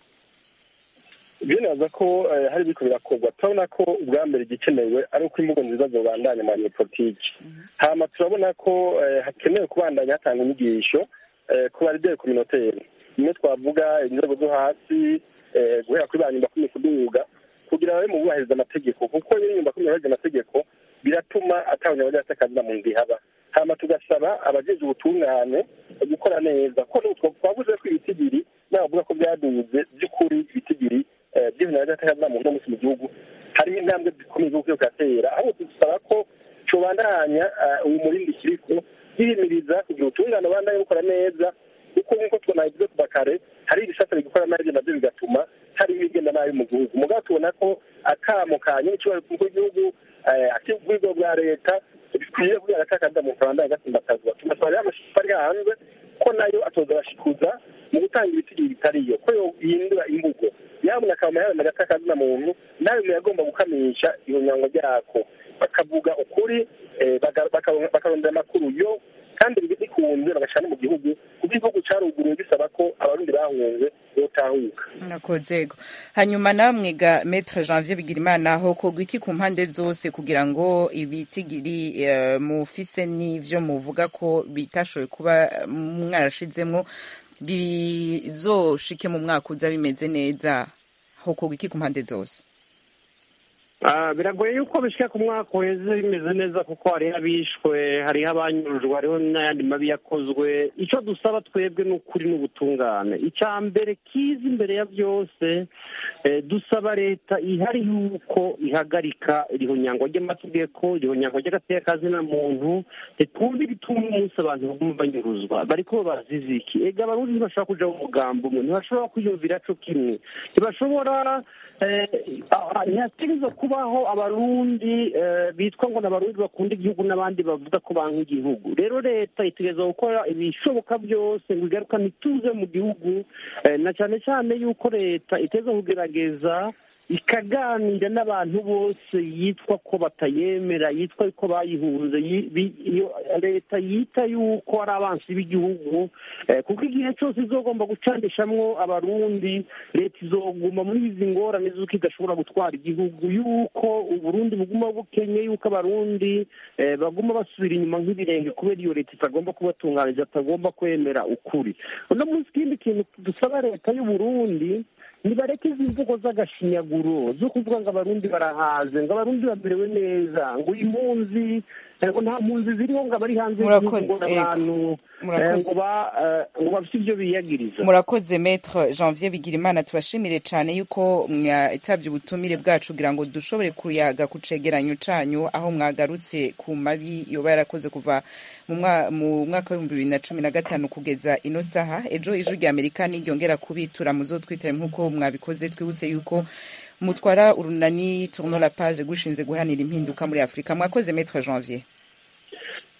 binaza ko eh, hari biriko birakorwa turabona ko ubwa mbere igikenewe ari uko imvugo nziza zobandanya mu banyepolitiki hama turabona ko eh, hakenewe kubandanya hatanga inyigisho eh, ku barideri kominoteri nimwe twavuga inzego zo hasi eh, guhera kuri ba nyumba kumi kuduga kugira babe mu bubahiriza amategeko kuko iyo nyumba kumi yubahiriza amategeko biratuma atabanya akazi na muntu ihaba hama tugasaba abajeje ubutungane gukora neza ko n'utwo twavuze ko ibitigiri n'abavuga ko byaduze by'ukuri ibitigiri eh, by'ibintu by'akazi na muntu munsi mu gihugu harimo intambwe zikomeye zo kuyatera ahubwo dusaba ko cobandanya eh, uyu murindi kiriko yihimiriza kugira ubutungane bandanye bukora neza kuko nk'uko tunabivuze kuva kare hari ibisata bigikora nabi navyo bigatuma hari ibigenda nabi mu gihugu mugabo tubona ko akamo ka nyir'ikibazo cy'umukuru w'igihugu akibwigo bwa leta bikwiye kugira akakanda mu rwanda agatsimbakazwa tugasaba rero amashipa ari hanze ko nayo atoza abashikuza mu gutanga ibitigiri bitariyo ko yihindura imvugo yabona akaba yawe agatakazina muntu nawe muyagomba gukamisha iyo nyango ryako bakavuga ukuri eh, baga- baka- bakarondera amakuru yo kandi bikunze bagashyira no mu gihugu kuko igihugu cyaruguruye bisaba ko abarundi bahunze botahuka nakozego hanyuma namwe ga Maître Janvier Bigirimana aho kogwa iki ku mpande zose kugira ngo ibitigiri eh, mufise n'ivyo muvuga ko bitashoboye kuba mwarashizemwo bizoshike mu mwaka uza bimeze neza aho kogwa iki ku mpande zose Ah, biragoye yuko bishika ku mwaka uheze bimeze neza kuko hariho abishwe hariho abanyurujwe hariho n'ayandi mabi yakozwe icyo dusaba twebwe ni ukuri n'ubutungane icya mbere kiza imbere ya byose eh, dusaba leta ihari yuko ihagarika irihonyangwa ry'amategeko irihonyangwa ry'agatekazina muntu ntitwumve ibituma umunsi abantu baguma banyuruzwa bariko bazize iki ega abarundi ntibashobora kuja mu mugambo umwe ntibashobora kwiyumvira co kimwe ntibashobora eh, ah, ntihategerezwa kubaho abarundi eh, bitwa ngo ni abarundi bakunda igihugu n'abandi bavuga ko banka igihugu rero leta itegerezwa gukora ibishoboka byose ngo igarukane ituze mu gihugu eh, na cyane cyane yuko leta iteza kugerageza ikaganira n'abantu bose yitwa ko batayemera yitwa ko bayihunze yi- bi- iyo leta yita yuko ari abansi b'igihugu eh, kuko igihe cyose izogomba gucanishamwo abarundi leta izoguma muri izi ngorane z'uko idashobora gutwara igihugu yuko uburundi buguma bukenye yuko abarundi eh, baguma basubira inyuma nk'ibirenge kubera iyo leta itagomba kubatunganiriza atagomba kwemera ukuri uno munsi ikindi kintu dusaba leta y'uburundi nibareke izi mvugo z'agashinyaguro zo kuvuga ngo abarundi barahaze ngo abarundi bamerewe neza ngo impunzi eh, ngo nta mpunzi ziriho ngo abari hanze y'igihugu ngo Murakoze, n'abantu ego. eh, Murakoze. ngo ba- eh, ngo bafite ibyo biyagiriza murakoze Maître Janvier Bigirimana tubashimire cane yuko mwitavye ubutumire bwacu kugira ngo dushobore kuyaga ku cegeranyo canyu aho mwagarutse ku mabi yoba yarakoze kuva mu mwa- mu mwaka w'ibihumbi bibiri na cumi na gatanu kugeza ino saha ejo ijwi rya amerika niryongera kubitura muzotwitaye nk'uko mwabikoze twibutse yuko mutwara urunani tourno la page gushinze guhanira impinduka muri afurika mwakoze Maître Janvier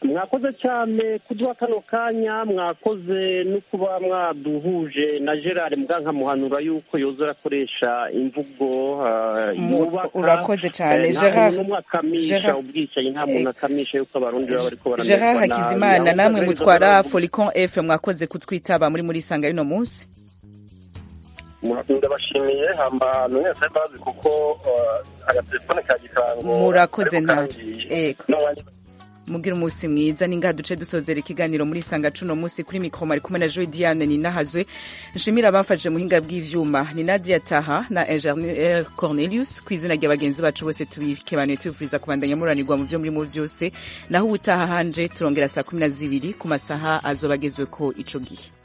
mwakoze cyane kuduha kano kanya mwakoze no kuba mwaduhuje na gerard mugankamuhanura yuko yoza arakoresha imvugo ah, Mu- yubaka urakoze cyane. Eh, nta Gerard- muntu n'umwe akamisha Gerard- ubwicanyi nta muntu akamisha yuko abarundi baba bariko gerard baramererwa nabi. hakizimana Aho namwe Kagari mutwara Zagara- folicon f mwakoze kutwitaba muri muri sanga y'uno munsi ndabashimiye hamba mwese bazi kuko eh, agatelefone ka gikango murakoze ariko nta kandi ego n'umwanya mugira umunsi mwiza ninga duce dusozera ikiganiro muri sanga cuno munsi kuri mikoro mari kumwe na Joy Diane ninahazwe nshimira abamfashije muhinga bw'ivyuma ni Nadia Taha na Engineer Cornelius ku izina rya bagenzi bacu bose tubikebanuye tubifuriza kubandanya muranirwa mu byo muri mu byose naho ubutaha hanje turongera saa kumi na zibiri ku masaha azobagezwe ko ico gihe